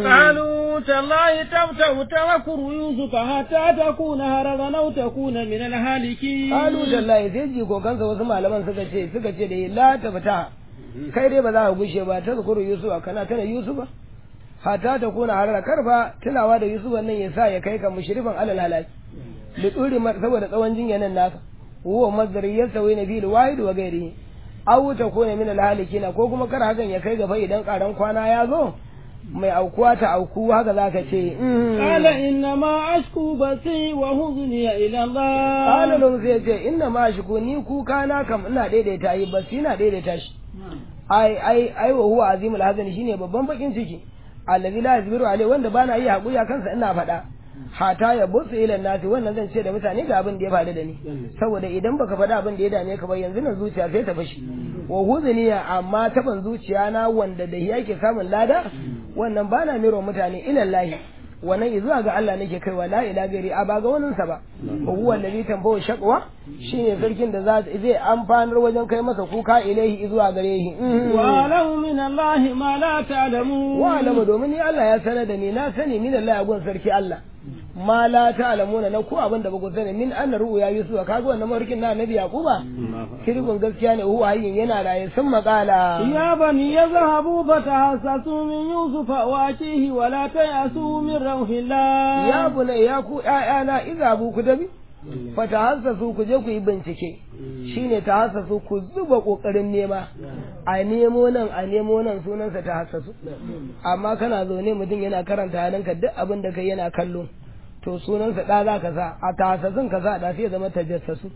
قالوا تالله تفتح تذكر يوسف حتى تكون هرغا أو تكون من الهالكين qalu dallahi sai jikokansa wasu malaman suka ce suka ce da la ta fita kai dai ba za ka gushe ba ta zukuru yusuf kana tana yusufa hatta ta kuna harara karfa tunawa da yusuf nan ya sa ya kai ka mushrifan alal halaki li duri saboda tsawon jinyanan naka huwa mazdari yasawi na bil wahid wa ghairihi aw ta kuna min al halikina ko kuma kar hakan ya kai gaba idan karan kwana ya zo mai aukuwa ta auku haka zaka ce قال إنما أشكو بثي وحزني إلى الله Kala don sai ce inna ma shi ko ni kuka na kam ina daidaita yi bas ina daidaita shi ai ai ai wa huwa azimul hazani shine babban bakin ciki allazi la yazbiru alai wanda bana yi hakuri a kansa ina faɗa hata ya busu ila nasi wannan zan ce da mutane ga abin da ya faru da ni saboda idan baka faɗa abin da ya dame ka ba yanzu nan zuciya sai ta fashi wa huzuniya amma taban zuciya na wanda da yake samun lada wannan bana miro mutane ilallahi wannan zuwa ga Allah nake kaiwa la ila gari a ba ga wanin sa ba wa huwa allazi tambahu shaqwa shine sarkin da za zai amfanar wajen kai masa kuka ilaihi zuwa gare shi وأعلم من الله ما لا تعلمون wa alama domin ni Allah ya sanar da ni na sani min Allah ya gun sarki Allah ma la ta'lamuna na ko abin da ba ku sani min anna ru'ya yusufa kaga wannan mafarkin na annabi yaquba kirgun gaskiya ne huwa hayyin yana raye sun makala يا بني يذهبوا فتحسسوا من يوسف وأخيه ولا تيأسوا من روح الله ya bune ya ku ƴaƴana iza bu ku dabi fa tahassasu ku je ku yi bincike shine tahassasu ku zuba kokarin nema a nemo nan a nemo nan sunansa tahassasu amma kana zaune mutum yana karanta halinka duk abin da kai yana kallo to sunansa da za ka sa a tahassasun ka sa da sai ya zama tajassasu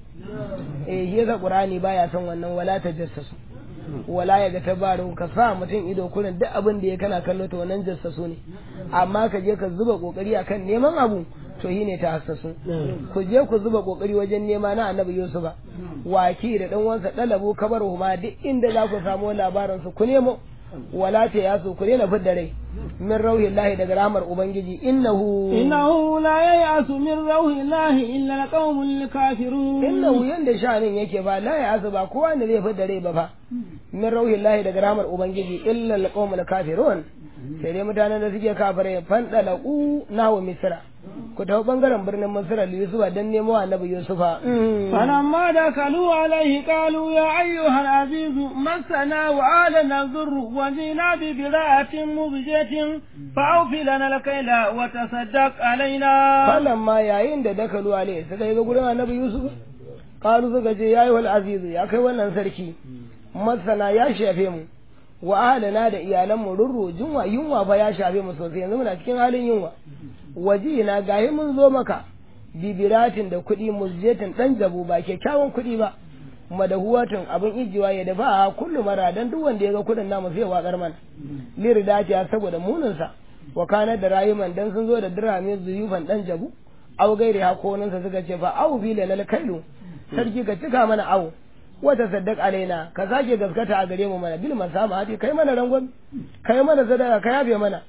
eh shi yasa qur'ani baya son wannan wala tajassasu wala ya ga tabaru ka sa mutum ido kurin duk abin da ya kana kallo to wannan jassasu ne amma ka je ka zuba kokari akan neman abu to shi ne ta hassasu ku je ku zuba kokari wajen nema na annabi yusufa waki da dan wansa dalabu kabar huma duk inda za ku samu labarin su ku nemo wala ta yasu ku daina fidda rai min rauhillahi daga rahmar ubangiji innahu إنه لا ييأس من روح الله إلا القوم الكافرون innahu yanda sha'anin yake ba la ya ba kowa ne zai fidda rai ba fa min rauhillahi daga rahmar ubangiji illa alqawmul kafirun sai dai mutanen da suke kafirai fandalaku nawa misra ku tafi bangaren birnin misra da yusufa don nemo annabi yusufa فلما دخلوا عليه قالوا يا أيها العزيز مسنا وآلنا الضر وجينا ببضاعة مزجة فأوف لنا الكيل وتصدق علينا falan ma yayin da dakalu alai suka yi ga gurin annabi yusuf kalu suka ce yayi wal azizu ya kai wannan sarki masana ya shafe mu wa ahlana da iyalan mu rurru junwa yunwa fa ya shafe mu sosai yanzu muna cikin halin yunwa waji na gahi mun zo maka bibiratin da kuɗi muzjetin ɗan jabu ba kyakkyawan kuɗi ba madahuwatin abin ijiwa ya dafa a kullu mara dan duk wanda ya ga kuɗin namu sai ya watsar mana liridati saboda muninsa wa kana da rayuman dan sun zo da dirhami zuyufan ɗan jabu au gairi hakoninsa suka ce fa au bi lal kailu sarki ka cika mana au wata saddaq alaina ka sake gaskata a gare mu mana bil masama kai mana rangon kai mana sadaka ka yabe mana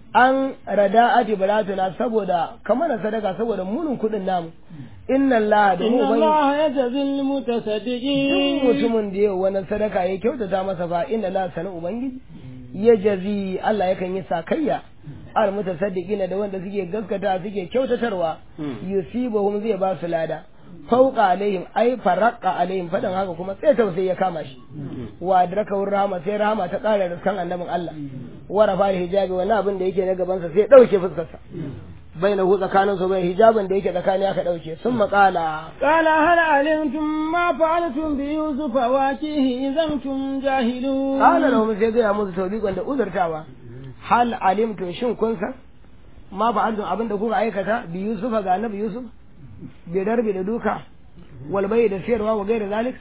an rada ati baratuna saboda ka mana sadaka saboda munin kudin namu inna Allah da mu إن bai الله يجزي duk المتصدقين mutumin da yau wani sadaka ya kyautata masa fa inna Allah sanu ubangiji ya jazi Allah yakan yi sakayya al mutasaddiqina da wanda suke gaskata suke kyautatarwa yusibuhum zai ba su lada fauqa alaihim ai faraqqa alaihim fadan haka kuma sai tausayi ya kama shi wa adraka rahama sai rahama ta kara riskan annabin Allah wa rafa hijabi wani abin da yake na gaban sa sai dauke fuskar sa baina hu tsakanin su bai hijabin da yake tsakani aka dauke sun maƙala قال هل علمتم ما فعلتم بيوسف واكيه إذا أنتم جاهلون qala lahum sai ga musu tawbiqan da uzurtawa hal alimtum shin kun san ma fa'altum abin da kuka aikata bi yusufa ga annabi yusuf bi darbi da duka wal bai da siyarwa wa gaira zalik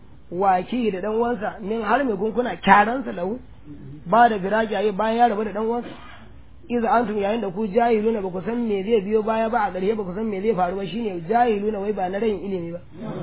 waki da dan uwansa min har me kun kuna kyaransa lahu ba da firaji ayi bayan ya rabu da dan uwansa iza antum yayin da ku jahiluna ba ku san me zai biyo baya ba a ƙarshe ba ku san me zai faru ba shine jahiluna wai ba na rayin ilimi ba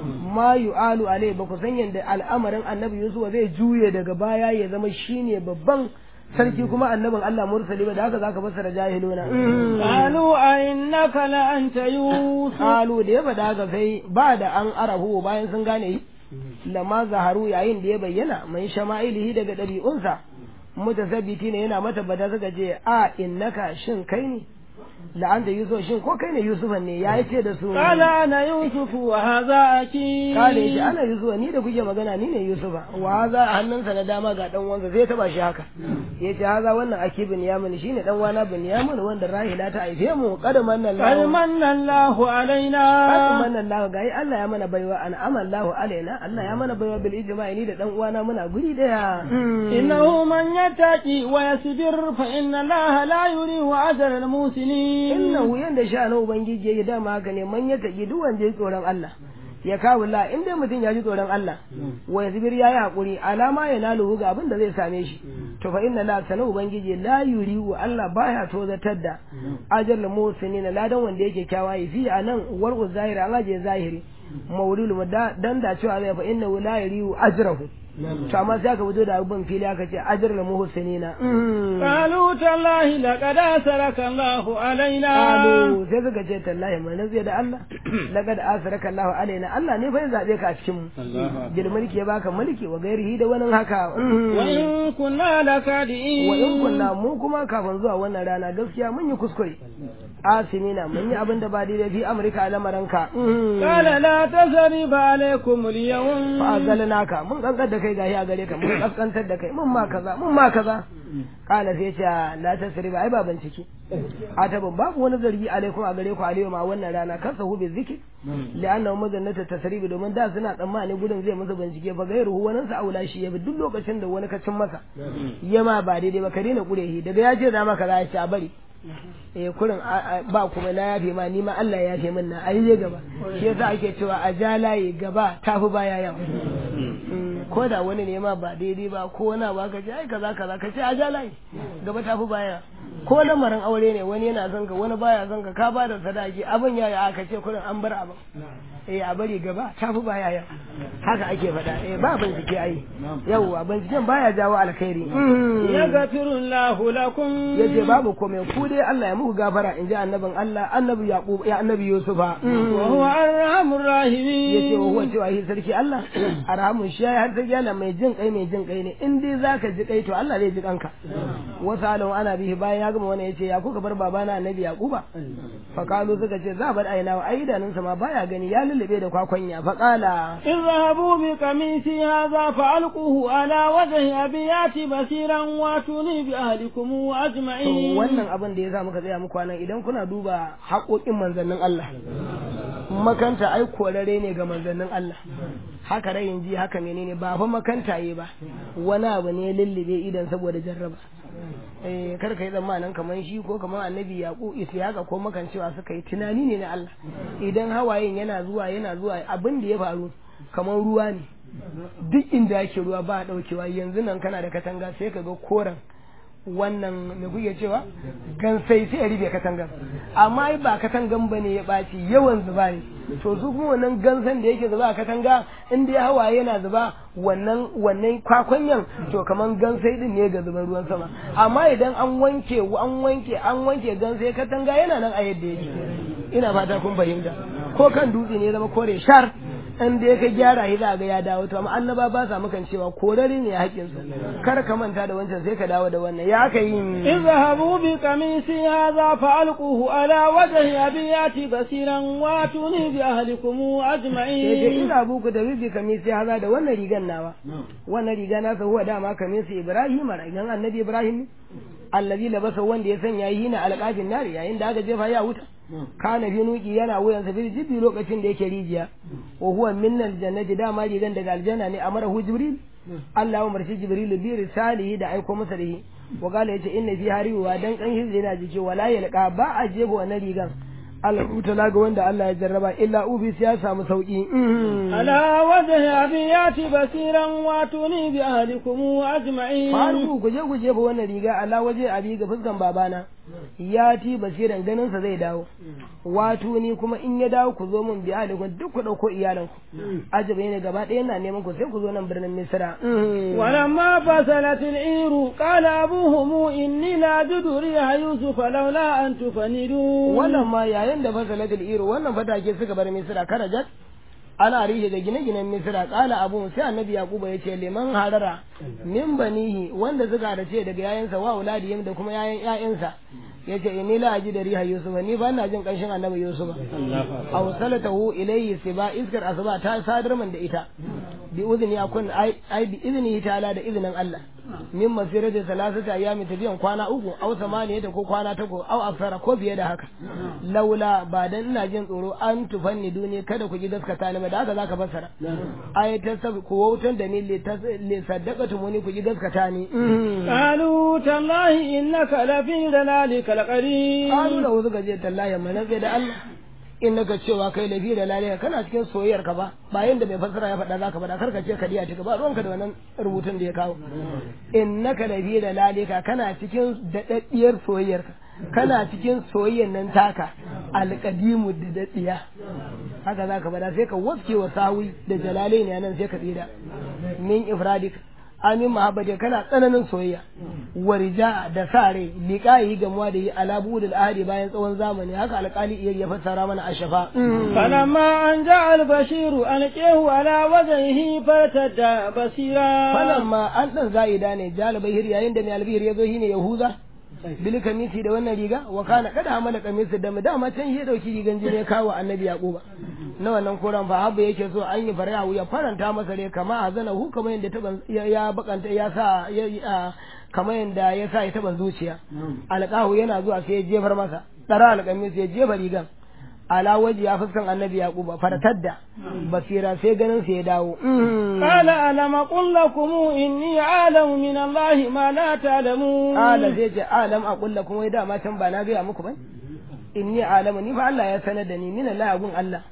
ma yu'alu alai ba ku san yanda al'amarin annabi yusuf zai juye daga baya ya zama shine babban sarki kuma annabin Allah mursali ba da haka zaka fassara jahiluna قالوا أئنك لأنت يوسف qalu da ya faɗa haka sai ba da an arahu bayan sun gane yi lama zaharu yayin da ya bayyana mai shama'ilihi daga ɗabi'unsa mutasabbiti ne yana mata bada suka ce a innaka shin kai ne la'anta yusuf shin ko kai ne yusufan ne ya ce da su قال أنا يوسف وهذا أخي kale shi ana yusufa ni da kuke magana ni ne yusufa wa haza a hannunsa na dama ga dan wansa zai taba shi haka ya ce haza wannan aki binyamin shine dan wana binyamin wanda rahila ta haife mu kadaman nan قد lahu من الله علينا kadaman nan lahu gai Allah ya mana baiwa an amallahu alaina Allah ya mana baiwa bil ijma'i ni da dan uwana muna guri daya إنه من يتقي ويصبر فإن الله لا يريه أجر المحسنين innahu yanda sha na ubangiji yake dama haka ne man ya taki duk wanda ya tsoron Allah ya kawo la in dai mutum ya ji tsoron Allah wa yazbir yayi hakuri alama ya nalu ga abin da zai same shi to fa inna la sana ubangiji la yuri wa Allah baya tozatar da ajal musinin ladan wanda yake kyawaye fi anan warqu zahiri an aje zahiri mawlul dan da cewa zai fa inna la yuri ajrahu to amma sai aka fito da abin fili aka ce ajrul muhsinina قالوا تالله لقد أسرك الله علينا Alu sai suka ce tallahi mai nazi da Allah laqad asraka Allahu alaina Allah ne fa ya zabe ka a cikin mu bil mulki ya baka mulki wa gairihi da wani haka وإن كنا لكادئين wa in kunna mu kuma kafin zuwa wannan rana gaskiya mun yi kuskure asimina mun yi abin da ba daidai fi amurka a lamaranka قال لا تثريب عليكم اليوم fa azalnaka mun kankar da kai gahi a gare ka mun kaskantar da kai mun ma kaza mun ma kaza kala sai ce la tasriba ai ba bincike atabun babu wani zargi alaikum a gare ku alayhi ma wannan rana kasa hu bi zikri li'annahu mazannata tasribi domin da suna tsammani gudun zai musu bincike fa gairu wani sa aula shi ya bi duk lokacin da wani kacin masa yama ba daidai ba ka daina kurehi daga ya ce da maka za ya ci a bari eh kurin ba kuma na yafe ma ni ma Allah ya yafe min na ayi je gaba shi yasa ake cewa a ja layi gaba tafi baya yau ko da wani ne ma ba daidai ba ko wani ba ka ce ai kaza kaza ka ce a ja layi gaba tafi baya ko lamarin aure ne wani yana son ka wani baya son ka ka ba da sadaki abin ya aka ce kurin an bar abin eh a bari gaba ta fi baya yau haka ake faɗa eh ba bincike ai yauwa binciken baya jawo alkhairi yaghfiru Allahu lakum yace babu komai ku dai Allah ya muku gafara inji annabin Allah annabi Yaqub ya annabi Yusufa wa huwa arhamur rahimin yace wa huwa cewa shi sarki Allah arhamun shi ya har sarki Allah mai jin kai mai jin kai ne in dai zaka ji kai to Allah zai ji kanka wasu alawun ana bihi bayan ya gama wani yace ya kuka bar babana annabi Yaquba fa kalu suka ce za bar aina wa ai idanunsa ma baya gani ya lullube da kwakwanya fa kala اذهبوا بقميصي هذا فألقوه على وجه أبيات بصيرا واتوني بأهلكم to أجمعين wannan abin da ya sa muka tsaya muku nan idan kuna duba haƙoƙin manzannin Allah makanta ai korare ne ga manzannin Allah haka rayin ji haka menene ba fa makanta yi ba wani abu ne lullube idan saboda jarraba eh kar ka yi tsammanin kamar shi ko kamar annabi yaƙo isiyaka ko makancewa suka yi tunani ne na Allah idan hawayen yana zuwa yana zuwa abin da ya faru kamar ruwa ne duk inda yake ruwa ba a ɗaukewa yanzu nan kana da katanga sai ka ga koren wannan me kuke cewa gansai sai ya rufe katangan amma ai ba katangan ba ne ya ɓaci yawan zuba ne to su kuma wannan gansan da yake zuba a katanga in dai hawaye yana zuba wannan wannan kwakwanyan to kaman gansai din ne ga zuban ruwan sama amma idan an wanke an wanke an wanke gansai katanga yana nan a yadda yake ina fata kun fahimta ko kan dutse ne ya zama kore shar in dai ka gyara shi za ga ya dawo to amma annaba ba sa mukan cewa korare ne hakkin su kar ka manta da wancan sai ka dawo da wannan ya ka yi اذهبوا بقميصي هذا فألقوه على وجه أبيات بصيرا واتوني بأهلكم sai أجمعين ina buku da bibi kamisi haza da wannan rigan nawa wannan riga na sa huwa dama kamisi Ibrahim rigan annabi Ibrahim ne allazi labasa wanda ya sanya yi na alqafin nari yayin da aka jefa ya wuta kana fi nuki yana wuyan sa bil jibbi lokacin da yake rijiya wa huwa min aljannati dama rigan daga aljanna ne amarahu jibril Allah ya umarci jibril bi risalihi da aiko masa da shi wa qala yace inna fi hariwa dan kan hizri yana jike wala yalqa ba a jefa wannan rigan Allah ga wanda Allah ya jarraba illa ubi ya samu sauki على وجه أبيات بصيرا واتوني بأهلكم أجمعين faru ku je ku jefa wannan riga Allah waje abi ga fuskan babana ya ti basiran ganin sa zai dawo wato ni kuma in ya dawo ku zo mun biya da duk ku dauko iyalan ku ajabe ne gaba ɗaya na neman ku sai ku zo nan birnin Misra ولما فصلت العير قال أبوهم إني لا أجد ريح يوسف لولا أن تفندون wannan ma yayin da fasalatul iru wannan fatake suka bar Misra karajat ana rihe da gine-ginen Misra kala abu sai annabi Yakuba ya ce liman harara min banihi wanda suka da ce daga yayansa wa auladiyim da kuma yayan yayansa yace inni la aji da riha yusuf ni ba na jin kanshin annabi yusuf aw salatahu ilayhi siba iskar asba ta sadar man da ita bi udhni akun ai ai bi idnihi ta'ala da izinin Allah min masirati salasata ayami tafiyan kwana uku aw samaniyata ko kwana tako aw aksara ko fiye da haka laula ba dan ina jin tsoro an tufanni duni kada ku ji gaskata ni ba da haka zaka fassara ai ta sab ku wautan da ni le saddaqatu muni ku ji gaskata ni قالوا تالله إنك لفي ضلالك القديم qalu da wasu gaje tallahi mana sai da Allah in naka cewa kai lafi da lalaya kana cikin soyayyar ka ba ba yanda mai fassara ya faɗa zaka faɗa karka ce kadiya ta ba ruwanka da wannan rubutun da ya kawo in naka lafi da lalika kana cikin daɗaɗɗiyar soyayyar ka kana cikin soyayyar nan taka alƙadimu da daɗiya haka zaka faɗa sai ka waske wa sawi da jalalai ne nan sai ka tsira min ifradik amin mahabbati kana tsananin soyayya warja da sare liqayi gamuwa da yi alabu da ahadi bayan tsawon zamani haka alƙali iya ya fassara mana a shafa فلما أن جاء البشير ألقيه على وجهه فارتد بصيرا falamma an dan za'ida ne jalibai hir yayin da mai albihir ya zo shine yahuza bil kamisi da wannan riga wa kana kada hamala kamisi da mu dama can shi ya dauki rigan jini ya kawo annabi yaquba na wannan koran fa habba yake so an yi farya ya faranta masa rai kama azana hu kamar yadda taban ya bakanta ya sa ya kamar yadda ya sa ya taban zuciya alqahu yana zuwa sai ya jefar masa dara alqamis ya jefa rigan ala waji ya fuskan annabi yaquba faratadda basira sai ganin sa ya dawo قال ألم أقل لكم إني أعلم من الله ما لا تعلمون Ala zai ce alam a kulla kuma wai dama can ba na gaya muku ba? Inni alamu ni fa Allah ya sanar da ni min Allah gun Allah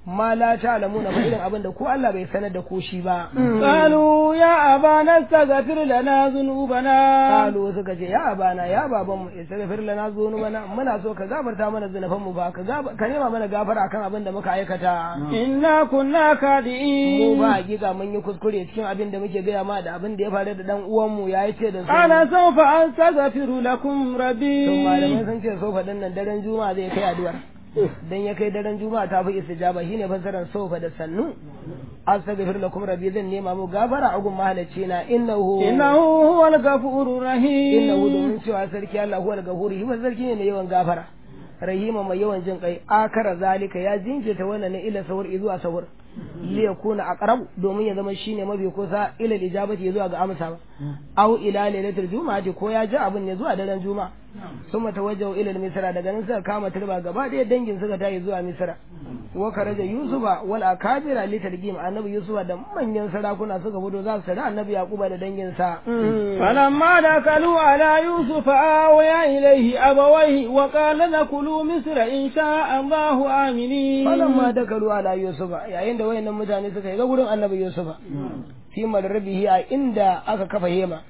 ma la ta'lamuna ba irin abin da ko Allah bai sanar da ko shi ba قالوا يا أبانا استغفر لنا ذنوبنا kalu suka ce ya abana ya baban mu istaghfir lana dhunubana muna so ka gafarta mana zunuban mu ba ka gaba- ka nema mana gafara akan abin da muka aikata إنا كنا mu كادئين ba hakika mun yi kuskure cikin abin da muke gaya ma da abin da ya faru da dan uwan mu yayi ce da su قال سوف أستغفر لكم ربي to malamai sun ce sofa din nan daren juma'a zai kai addu'ar dan ya kai daren juma'a ta fi istijaba shine fassarar sofa da sannu astaghfir lakum rabbi zan nema mu gafara a gun mahalacci na innahu إنه هو الغفور الرحيم innahu domin cewa sarki Allah huwal gafuri shi ba sarki ne mai yawan gafara rahima mai yawan jin kai akara zalika ya jinkirta wannan ne ila sahur zuwa sahur li yakuna aqrab domin ya zama shine mafi kusa ila ijabati zuwa ga amsa ba au ila lailatul juma'ati ko ya ji abin ne zuwa daren juma'a summa tawajjahu ila misra daga nan suka kama turba gaba ɗaya dangin suka tayi zuwa misra wa karaja yusufa wal akabira li tarjim annabi yusufa da manyan sarakuna suka fito za su tare annabi yaquba da dangin sa فلما دخلوا على يوسف آويا إليه أبويه وقال نكلوا مصر إن شاء الله آمنين falamma dakalu ala yusufa yayin da wayannan mutane suka yi ga gurin annabi yusufa fi madrabihi a inda aka kafa hema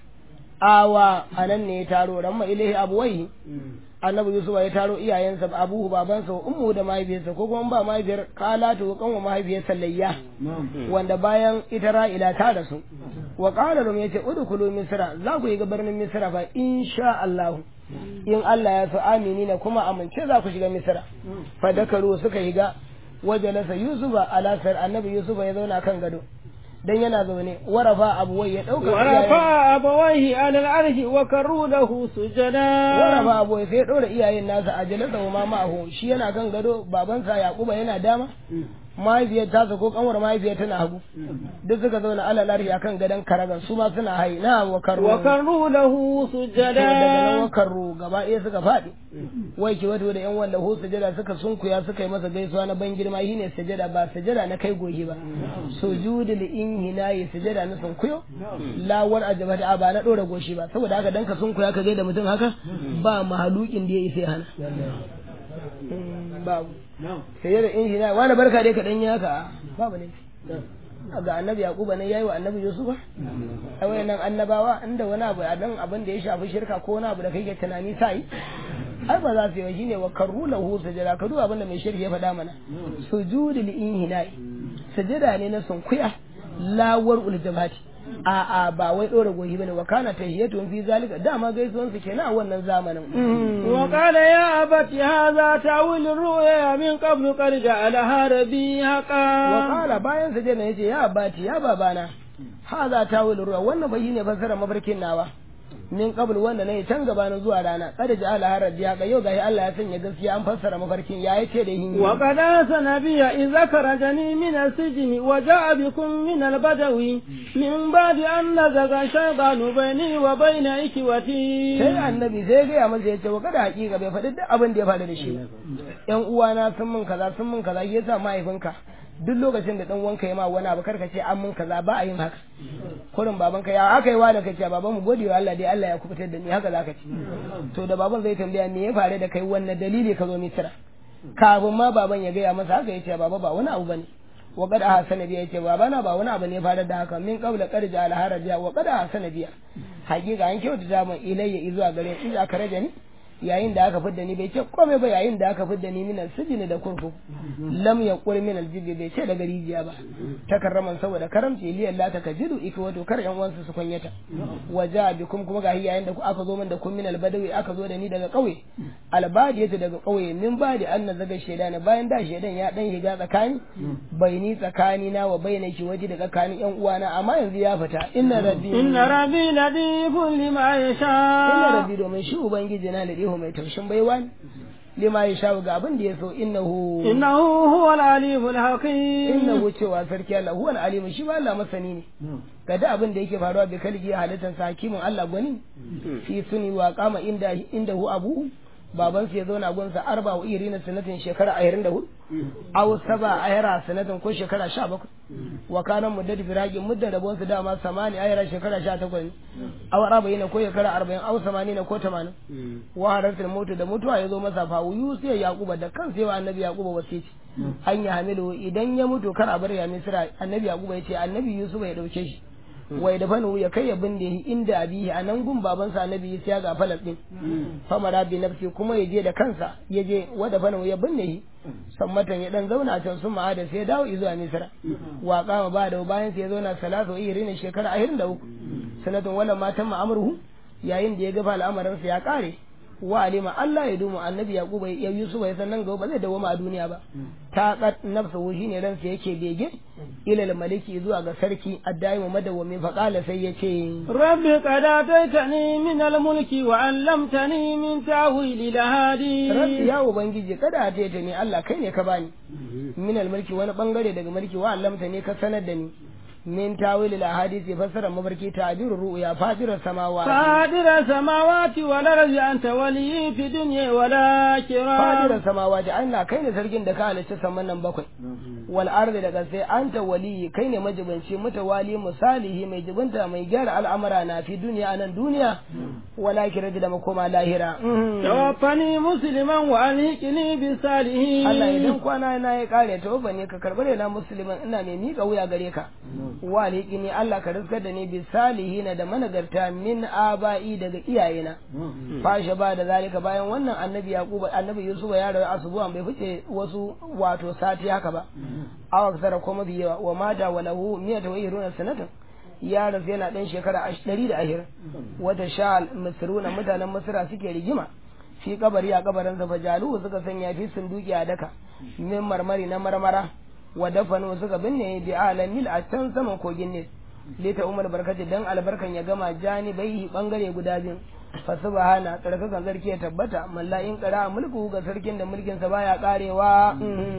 awa anan ne ya taro ramma ilahi abuwai annabi yusufa ya taro iyayensa abuhu babansa wa ummu da mahaifiyarsa ko kuma ba mahaifiyar kalatu kanwa mahaifiyarsa layya wanda bayan ita ra'ila ta da su wa qala rum yace udkhulu misra za ku yi ga birnin misra fa insha Allah in Allah ya so amini na kuma amince za ku shiga misra fa dakaru suka higa wajalasa yusufa ala sar annabi yusufa ya zauna kan gado dan yana zaune warafa abuwai ya dauka iyayen- ورفع أبويه على العرش وكروا له سجدا warafa abuwai sai ya dora iyayen nasa a jalasa wa ma ma'ahu shi yana kan gado babansa yaquba yana dama mahaifiyar tasa ko kanwar mahaifiyar tana hagu duk suka zauna ala larhi akan gadon karagan su ma suna hai na wa karru وكروا له daga nan wa سجدا karru gaba ɗaya suka faɗi wai ki wato da yan wallahu sujada suka sunkuya suka yi masa gaisuwa na ban girma shine sujada ba sujada na kai goshi ba sujudul inhinayi sujada na sunkuyo lawar ajabata a ba na ɗora goshi ba saboda haka dan ka sunkuya ka gaida mutum haka ba mahalukin da ya isa ya hana Mm, babu sai da inhina wani barka dai ka dan yi haka babu ne ga annabi yaquba ne yayi wa annabi yusufa a wayannan annabawa inda wani abu a dan abin da ya shafi shirka ko wani abu da kai ke tunani sai ai ba za su yi ba shine wa karru lahu sajada ka duba abin da mai shirki ya faɗa mana sujudul inhina sajada ne na sunkuya lawar uljabati a a ba wai dora goyi bane wa kana tahiyatun fi zalika dama gaisuwan su kenan a wannan zamanin وقال يا أبت هذا تأويل الرؤيا من قبل قد جعلها ربي حقا Wakala bayan sa na yace ya bati ya babana haza tawil ruwa wannan bai ne fasara mafarkin nawa min qabl wanda nayi can gabanin zuwa rana kada ji ala harar ya ga yau gashi Allah ya sanya gaskiya an fassara mafarkin ya yace da hin وقد آسن بي إذا خرجني من السجن وجاء بكم من البدو من بعد أن نزغ الشيطان بيني وبين إخوتي sai annabi sai ga ya masa yace wa kada hakika bai faɗi duk abin da ya faru da shi yan uwana sun mun kaza sun mun kaza shi yasa mahaifinka duk lokacin da dan wanka ya ma wani abu karka ce an mun kaza ba a yin haka kurin babanka ya aka yi wa da kace baban mu gode wa Allah dai Allah ya kubutar da ni haka zaka ce to da baban zai tambaya me ya faru da kai wannan dalili ka zo misira kafin ma baban ya gaya masa haka yace baba ba wani abu bane wa qad ahsana biya yace baba na ba wani abu ne ya faru da haka min qabla qad ja'ala haraja wa qad ahsana biya hakika an kyautata mun ilayya izuwa gare in aka raja ni yayin da aka fidda ni bai ce komai ba yayin da aka fidda ni minal sijini da kurkuku lam yaqul minal jibi bai ce daga rijiya ba takarraman saboda karamci li Allah ta kajidu ika wato kar yan uwansu su kunyata waja bikum kuma gahi yayin da aka zo min da kun minal badawi aka zo da ni daga kauye albadiyatu daga kauye min badi anna zaga shedana bayan da shedan ya dan higa tsakani bai ni tsakani na wa bainaki waje da tsakanin yan uwana amma yanzu ya fita inna rabbi inna rabbi ladifun lima yasha inna rabbi domin shi ubangiji na ladihu mai taushin baiwa ne lima ya sha ga abin da ya so innahu innahu huwal alimul hakim innahu cewa sarki Allah huwal alimu shi ba Allah masani ne ga da abin da yake faruwa bi kalgi halittar sa hakimin Allah gwani fi suni wa kama inda inda hu abu baban su ya zauna gunsa arba wa irina sanatin shekara ashirin da hudu aw saba ayara sanatin ko shekara sha bakwai wa kana muddat firaqi mudda rabon su dama samani ayara shekara sha takwas aw arba'ina ko shekara arba'in aw samanina ko tamanin wa haratul mutu da mutuwa ya zo masa fa yusu ya yaquba da kansa yawa annabi yaquba wasici an ya hamilu idan ya mutu kar a bar ya misra annabi yaquba ya ce annabi yusuf ya dauke shi wai da fanu ya kai ya binne inda abihi a nan gun babansa annabi ya ga falal din famara bi nafsi kuma ya je da kansa ya je wada fanu ya binne shi sammatan ya dan zauna can sun ma'ada sai ya dawo zuwa misra wa kama ba da bayan sai ya zauna salatu irin shekara 23 sanatun wala matan ma'amruhu yayin da ya ga al'amarinsa ya kare wa alima Allah ya dumu annabi yaquba ya yusufa ya sannan gaba ba zai dawoma a duniya ba ta qat nafsuhu shine ransa yake bege ila maliki zuwa ga sarki addaimu madawwami fa qala sai yace rabbi qad ataitani min al-mulki wa 'allamtani min ta'wil al-hadi rabbi ya ubangiji kada ataitani Allah kai ne ka bani min al-mulki wani bangare daga mulki wa 'allamtani ka sanar da ni من تاويل الاحاديث فسر مبركي تعبير الرؤيا فاطر السماوات فاطر السماوات والارض انت ولي في الدنيا والاخره فاطر السماوات Allah kai ne sarkin da ka halicci saman nan bakwai wal ardi daga sai anta wali kai ne majibanci mutawali musalihi mai jibinta mai gyara al'amara na fi duniya anan duniya wala kira da makoma lahira tawaffani musliman wa alhiqni bi salihin Allah idan kwana na ya kare tawaffani ka karbar na musliman ina mai mika wuya gare ka waliki ne Allah ka riskar da ni bi salihina da managarta min aba'i daga iyayena fashe ba da zalika bayan wannan annabi yaquba annabi yusufa ya rayu asubuwan bai fice wasu wato sati haka ba aw aksara ko mafi yawa wa mata wa lahu miyata wa iruna sanatan ya rasu yana dan shekara ɗari da ashirin wata sha misruna mutanen misra suke rigima fi kabari a kabarin sa fajalu suka sanya fi sunduki a daka min marmari na marmara wa dafanu suka binne bi alamil a can saman kogin ne lita umar barkati dan albarkan ya gama janibai bangare guda biyu fa subhana tsarkakan sarki ya tabbata mallayin qara mulku ga sarkin da mulkin sa baya karewa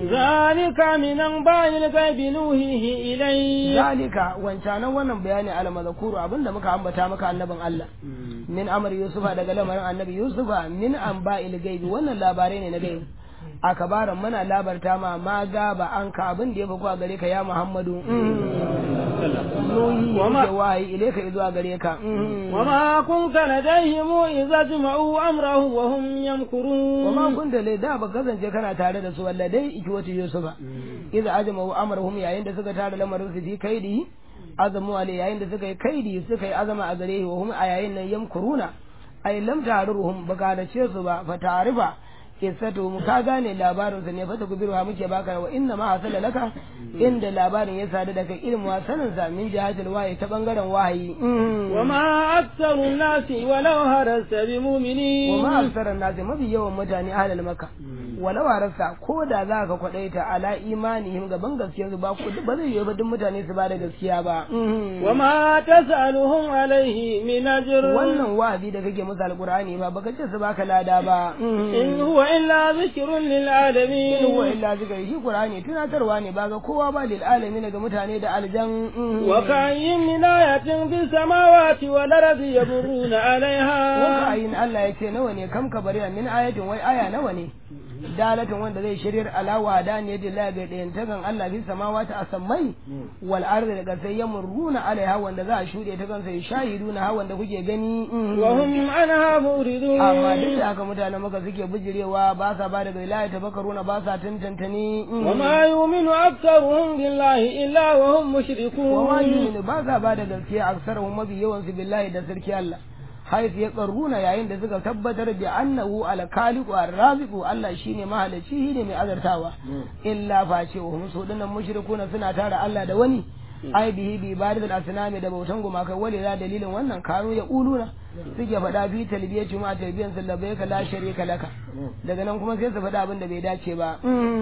zalika minan bayil gaibi nuhihi ilai zalika wancanan wannan bayani al mazkuru abinda muka ambata maka annabin Allah min amr yusufa daga lamarin annabi yusufa min anba'il gaibi wannan labarai ne na gaibi a kabaran muna labarta ma ma gaba an ka abin da ya fi kuwa gare ka ya muhammadu nuhi ya wahayi ile ka zuwa gare ka wa ma kunta ladayhim idza jama'u amrahu wa hum yamkurun wa ma kunta lai da ba kasance kana tare da su walladai iki wata yusufa idza ajma'u amrahum yayin da suka tare lamarin su fi kaidi azamu alai yayin da suka yi kaidi suka yi azama a gare wa hum a yayin nan yamkuruna ay lam taruhum baka da ce su ba fa ta'rifa kissatu mu ka gane labarin sa ne fa ta kubirwa muke baka wa inna ma hasala laka inda labarin ya sadu da kai ilmu sanin sa min jihatul wahayi ta bangaren wahayi wa ma aktsaru nasi walau harasta bi mu'minin wa ma aktsaru nasi mafi yawan mutane ahlul makka walau harasta ko da za ka kwadaita ala imanihim gaban gaskiyar su ba ku ba zai yi ba duk mutane su ba da gaskiya ba wa ma tasaluhum alaihi min ajr wannan wa'azi da kake musu alqur'ani ba baka ce su baka lada ba in huwa illa zikrun lil alamin in huwa illa zikri shi qur'ani tunatarwa ne ba ga kowa ba lil alamin ga mutane da aljan wa kayyin min ayatin bis samawati wal ardi yamuruna alaiha wa kayyin Allah yace nawa ne kam ka bari min ayatin wai aya nawa ne dalatin wanda zai shiryar alawa da ne da la bai dayan tagan Allah fi samawati asammai wal ardi daga sai yamuruna alaiha wanda za a shude ta kansa shahiduna ha wanda kuke gani wa hum anha muridun amma duk da haka mutanen maka suke bijirewa ba sa ba daga wilayah tabakaruna ba sa tantantani wa ma yu'minu aktharuhum billahi illa wa hum mushrikun wa ma yu'minu ba sa ba da gaskiya aksaruhum mabi yawan su billahi da sarki Allah haifu ya karuna yayin da suka tabbatar da annahu alkaliku arraziqu Allah shine mahalici shine mai azartawa illa face wa hum su dinnan mushrikuna suna tara Allah da wani ai bihi bi ibadatul asnami da bautan gumaka wale da dalilin wannan kanu ya uluna suke faɗa fi talbiyati ma talbiyan sallabaika la sharika laka daga nan kuma sai su faɗa abin da bai dace ba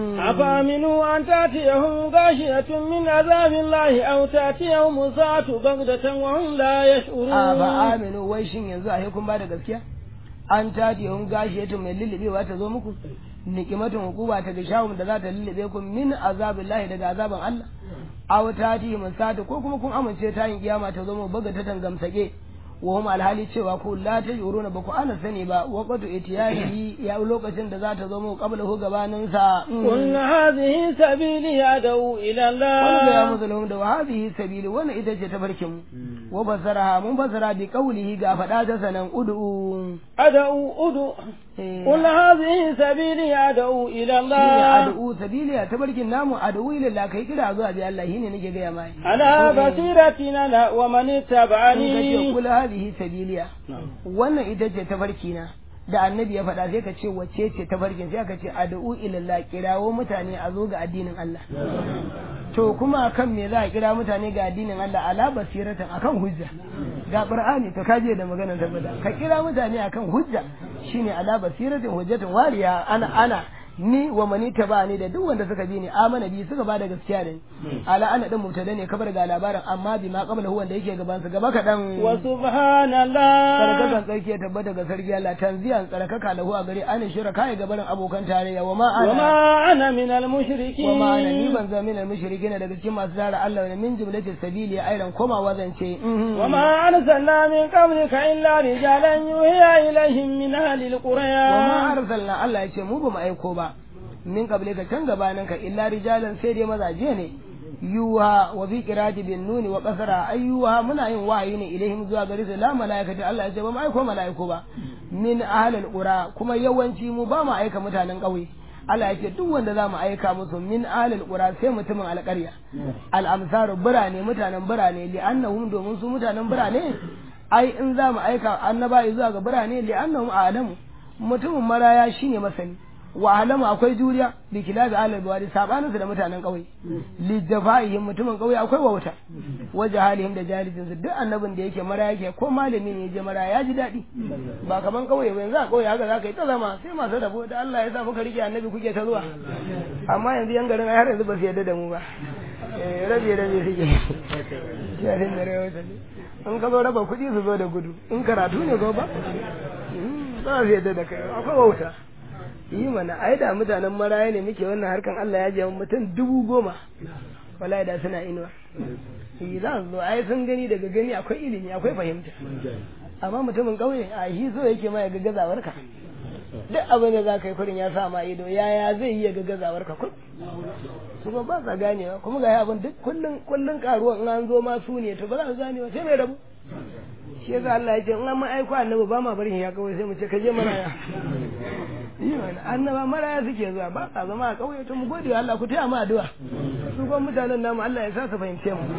أفامنوا أن تأتيهم غاشية من عذاب الله أو تأتيهم الساعة بغتة وهم لا يشعرون afa aminu wai shin yanzu a kun ba da gaskiya an tati hun gashiyatu mai lullubewa ta zo muku nikimatun hukuma ta ga shawun da za ta lullube ku min azabillahi daga azaban Allah aw tati musata ko kuma kun amince ta yin kiyama ta zo mu baga ta tangamsake wa hum alhali cewa ku la tajuruna ba ku ana sani ba waqtu itiyari ya lokacin da za ta zo mu qabla hu gabanin sa قل هذه سبيلي أدعو إلى wanda ya الله musulun da hadhihi sabili wannan ita ce tafarkin mu wa fasaraha mun fasara bi qawlihi ga fada ta sanan ud'u أدعو أدعو eh, قل هذه سبيلي أدعو إلى shine الله ad'u sabili ya tafarkin namu ad'u ila Allah kai kira zuwa bi Allah shine nake ga mai على بصيرة أنا ومن in kace اتبعني kula hadhihi sabiliya wannan ita ce tafarki na da annabi ya faɗa sai ka ce wacce ce tafarkin sai ka ce ad'u ila Allah kirawo mutane a zo ga addinin Allah to kuma akan me za a kira mutane ga addinin Allah ala basiratan akan hujja ga qur'ani to kaje da maganar tabbata ka kira mutane akan hujja shine ala basiratin hujjatin wariya ana ana ni wa mani tabani da duk wanda suka bi ni amana bi suka bada gaskiya da ni ala ana din mubtada ne kabar ga labarin amma bi ma qabla wanda yake gaban su gaba kadan وسبحان الله sarkakan tsarki ya tabbata ga sarki Allah tanziyan tsarkaka lahu a gare an shira kai gabarin abokan tarayya wa ma ana وما أنا من wa ma ana ni المشركين ban zama minal mushrikin daga cikin masu tara Allah ne min jumlatis sabili ya airan komawa zance وما أرسلنا من قبلك إلا رجالا يوحي إليهم من أهل wa ma القرى arsalna Allah ya ce mu ba mu aiko ba min kable ka can gabanin ka illa rijalan sai dai mazaje ne yuha wa fi qirati bin nuni wa qasara ayyuha muna yin wahayi ne ilaihim zuwa gare su la malaikati Allah ya ce ba mu aiko malaiku ba min ahlil qura kuma yawanci mu ba mu aika mutanen ƙauye Allah ya ce duk wanda za mu aika musu min ahlil qura sai mutumin alƙarya al amsaru birane mutanen birane li annahum domin su mutanen birane ai in za mu aika annabawa zuwa ga birane li annahum a'lamu mutumin maraya shine masani wa alamu akwai juriya bi kilabi alal bawadi sabaninsu da mutanen kauye li jafaihim mutumin kauye akwai wauta wa jahalihim da jahilcin su duk annabin da yake maraya yake ko malami ne je maraya ya ji daɗi ba kaman kauye ba yanzu a kauye haka zaka yi ta zama sai masu rabo da Allah ya sa muka rike annabi kuke ta zuwa amma yanzu yan garin ai har yanzu ba su yarda da mu ba eh rabe rabe suke yarin da rewa ta in ka zo raba kuɗi su zo da gudu in karatu ne go ba ba su yarda da kai akwai wauta yi mana ai da mutanen maraya ne muke wannan harkan Allah ya je mutum dubu goma wallahi da suna inuwa yi za su zo ai sun gani daga gani akwai ilimi akwai fahimta amma mutumin ƙauye a shi so yake ma ya ga gazawarka duk abin da za ka yi kurin ya sa ma ido yaya zai yi ya ga gazawarka kun kuma ba sa ganewa kuma ga abin duk kullun kullun karuwa in an zo ma su ne to ba za su ganewa sai mai rabu shi yasa Allah ya ce in an ma aiko annabi ba ma barin ya kawai sai mu ce ka je maraya yi mana annaba maraya suke zuwa ba sa zama a kauye to mu gode wa Allah ku taya mu addu'a su kuma mutanen namu Allah ya sa su fahimce mu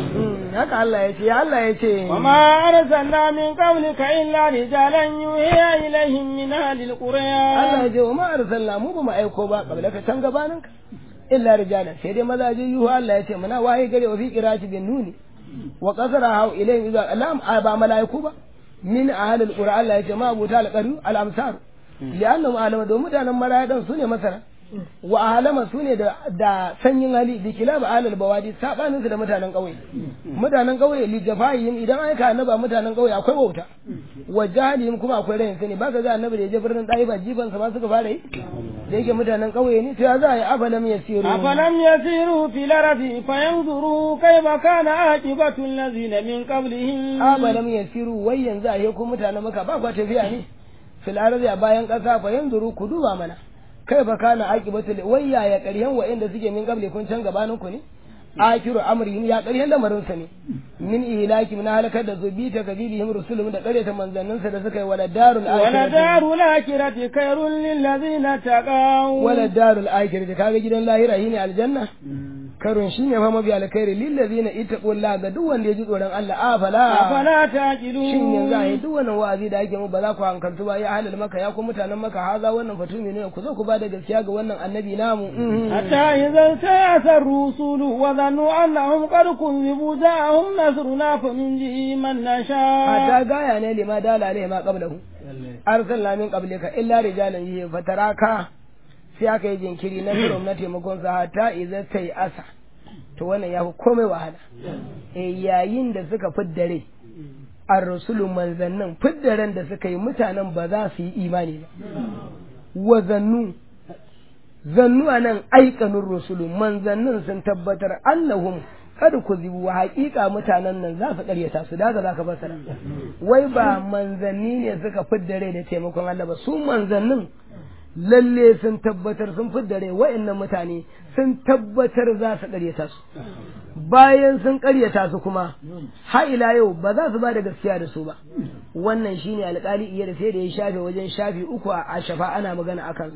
haka Allah ya ce ya Allah ya ce وما أرسلنا من قبلك إلا رجالا يوحي إليهم من أهل القرى Allah ya ce wa ma arsalna mu ba mu aiko ba kabla ka can gabanin ka illa rijalan sai dai mazaje yuhu Allah ya ce muna waye gare wa fi qirati bin nuni wa qasara hau ilayhim idza alam ba malaiku ba min ahli alqura Allah ya ce ma abuta alqaru al amsar li'annahum alama do mutanen maraya dan sune masara wa ahlama sune da da sanyin hali bi kilab alal bawadi sabanin su da mutanen kauye mutanen kauye li jafahim idan aika annaba mutanen kauye akwai wauta wa jahilihim kuma akwai rayin sani baka ga annabi da ya je birnin daifa jifan sa ma suka fara yi da yake mutanen kauye ne to ya za a yi afalam yasiru أفلم يسيروا في الأرض فينظروا كيف كان عاقبة الذين من قبلهم afalam yasiru wai yanzu a ko mutanen maka ba kwa tafiya ne fil ardi a bayan kasa fa yanzuru ku duba mana kai fa kana aqibatu wai yaya ƙaryan wa'anda suke min qabli kun can gabanin ku ne akiru amrihim ya ƙaryan lamarin sa ne min ihlaki min halakar da zubi ta kabilihim rusulum da ƙaryata manzannin sa da suka yi wala darul akhirati ولدار الآخرة خير للذين اتقوا wala darul akhirati kaga gidan lahira shine aljanna karun shine fa mabi alkhairi lil ladina ittaqullaha ga duk wanda ya ji tsoron Allah afala أفلا shin yanzu a yi تعقلون duk wannan wa'azi da ake mu ba za ku hankaltu ba ya halal maka ya ku mutanen maka haza wannan fatumi ne ku zo ku ba da gaskiya ga wannan annabi namu حتى إذا انتهت الرسل وظنوا أنهم قد كذبوا جاءهم نصرنا فننجي من نشاء hatta gaya ne lima dala alaihi ma qablahu arsalna min qablika illa rijalan yi fataraka sai aka yi jinkiri na firom na taimakon sa hatta idza sai asa to wannan ya fi komai wahala eh yayin da suka fiddare ar-rusulu manzannin fiddaren da suka yi mutanen ba za su yi imani ba wa zannu zannu a nan aikanun rusulu manzannin sun tabbatar annahum kada ku zibu wa haƙiƙa mutanen nan za su ƙaryata su daga za ka fassara wai ba manzanni ne suka fidda rai da taimakon Allah ba su manzannin lalle sun tabbatar sun fidda rai wa'annan mutane sun tabbatar za su ƙaryata su bayan sun ƙaryata su kuma ha ila yau ba za su ba da gaskiya da su ba wannan shine alƙali iya da sai da ya shafe wajen shafi uku a shafa ana magana akan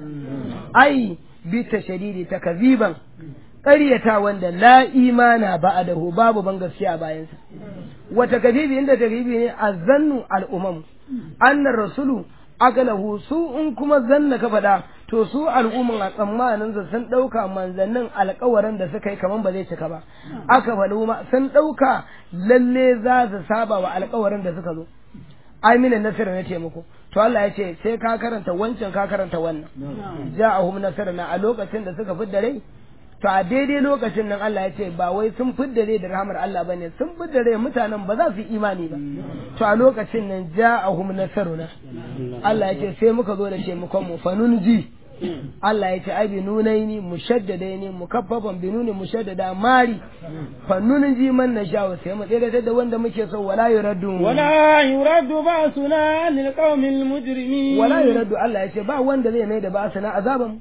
ai bi tashadidi takaziban ƙaryata wanda la imana ba'dahu babu ban gaskiya bayansa wata kazibi inda takzibi ne azannu al'umam annar rasulu agalahu su in kuma zanna ka faɗa to su al'umman a tsammanin su sun ɗauka manzannin alƙawarin da suka yi kaman ba zai cika ba aka faɗi ma sun ɗauka lalle za su saba wa alƙawarin da suka zo amina nasir na taimako to Allah ya ce sai ka karanta wancan ka karanta wannan ja'ahum nasruna a lokacin da suka fidda rai to a daidai lokacin nan Allah ya ce ba wai sun fidda rai da rahmar Allah bane sun fidda rai mutanen ba za su yi imani ba to a lokacin nan ja'ahum nasruna Allah ya ce sai muka zo da taimakon mu fanunji Allah ya ce ai bi nunaini mushaddadaini mukaffafan bi nuni mushaddada mari fanunji man nasha sai mu tsere da wanda muke so wala yuraddu ولا يرد بأسنا عن القوم المجرمين wala yuraddu Allah ya ce ba wanda zai mai da ba na azaban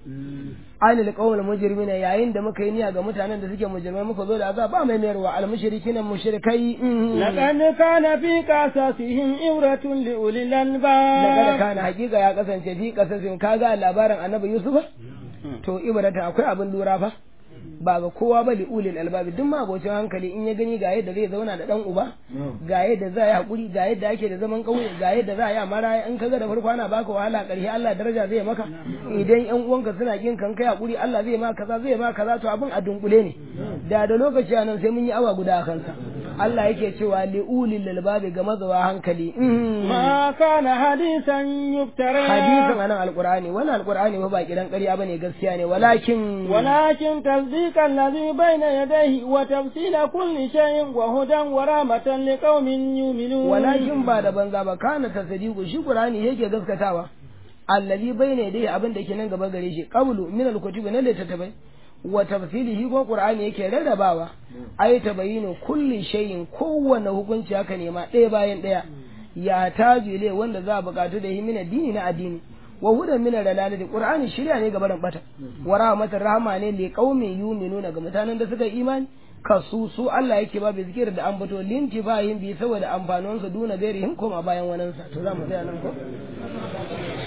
anil qawmil mujrimina yayin da muka yi niyya ga mutanen da suke mujrimai muka zo da azab ba mai mayarwa al mushrikin mushrikai لقد كان في قصصهم عبرة لأولي daga الألباب kana hakika ya kasance fi kasasin kaga labarin annabi Yusuf to ibrata akwai abin lura fa ba ga kowa ba li ulil albabi duk magocin hankali in ya gani ga yadda zai zauna da dan uba ga yadda za yi hakuri ga yadda ake da zaman kauye ga yadda za a yi a maraya in kaga da farko ana baka wahala karshe Allah daraja zai maka idan yan uwanka suna kin kan kai hakuri Allah zai maka kaza zai maka kaza to abin a dunkule ne da da lokaci anan sai mun yi awa guda a kansa Allah yake cewa li ulil albabi ga mazawa hankali ما كان حديثا يفترى hadisin anan alqur'ani wannan alqur'ani ba ba kiran ƙarya bane gaskiya ne walakin ولكن تصديق الذي بين يديه وتفصيل كل شيء وهدى ورحمة لقوم يؤمنون walakin ba da banza ba kana tasdiqu shi qur'ani yake gaskatawa allazi bayna yadayhi abin da ke nan gaba gare shi qablu min alkutubi na littattafai wa tafsilihi ko qur'ani yake rarrabawa ay tabayinu kulli shay'in kowanne hukunci haka ne ma ɗaya bayan ɗaya ya taju ile wanda za a buƙatu da hi min addini na addini wa hudan min dalalati qur'ani shirya ne ga barin bata wa rahmatar rahama ne li qaumin yu'minuna ga mutanen da suka yi imani kasu su Allah yake ba bi zikir da ambato linti bayin bi saboda amfanin su duna gairihim koma bayan wanansa to za mu tsaya nan ko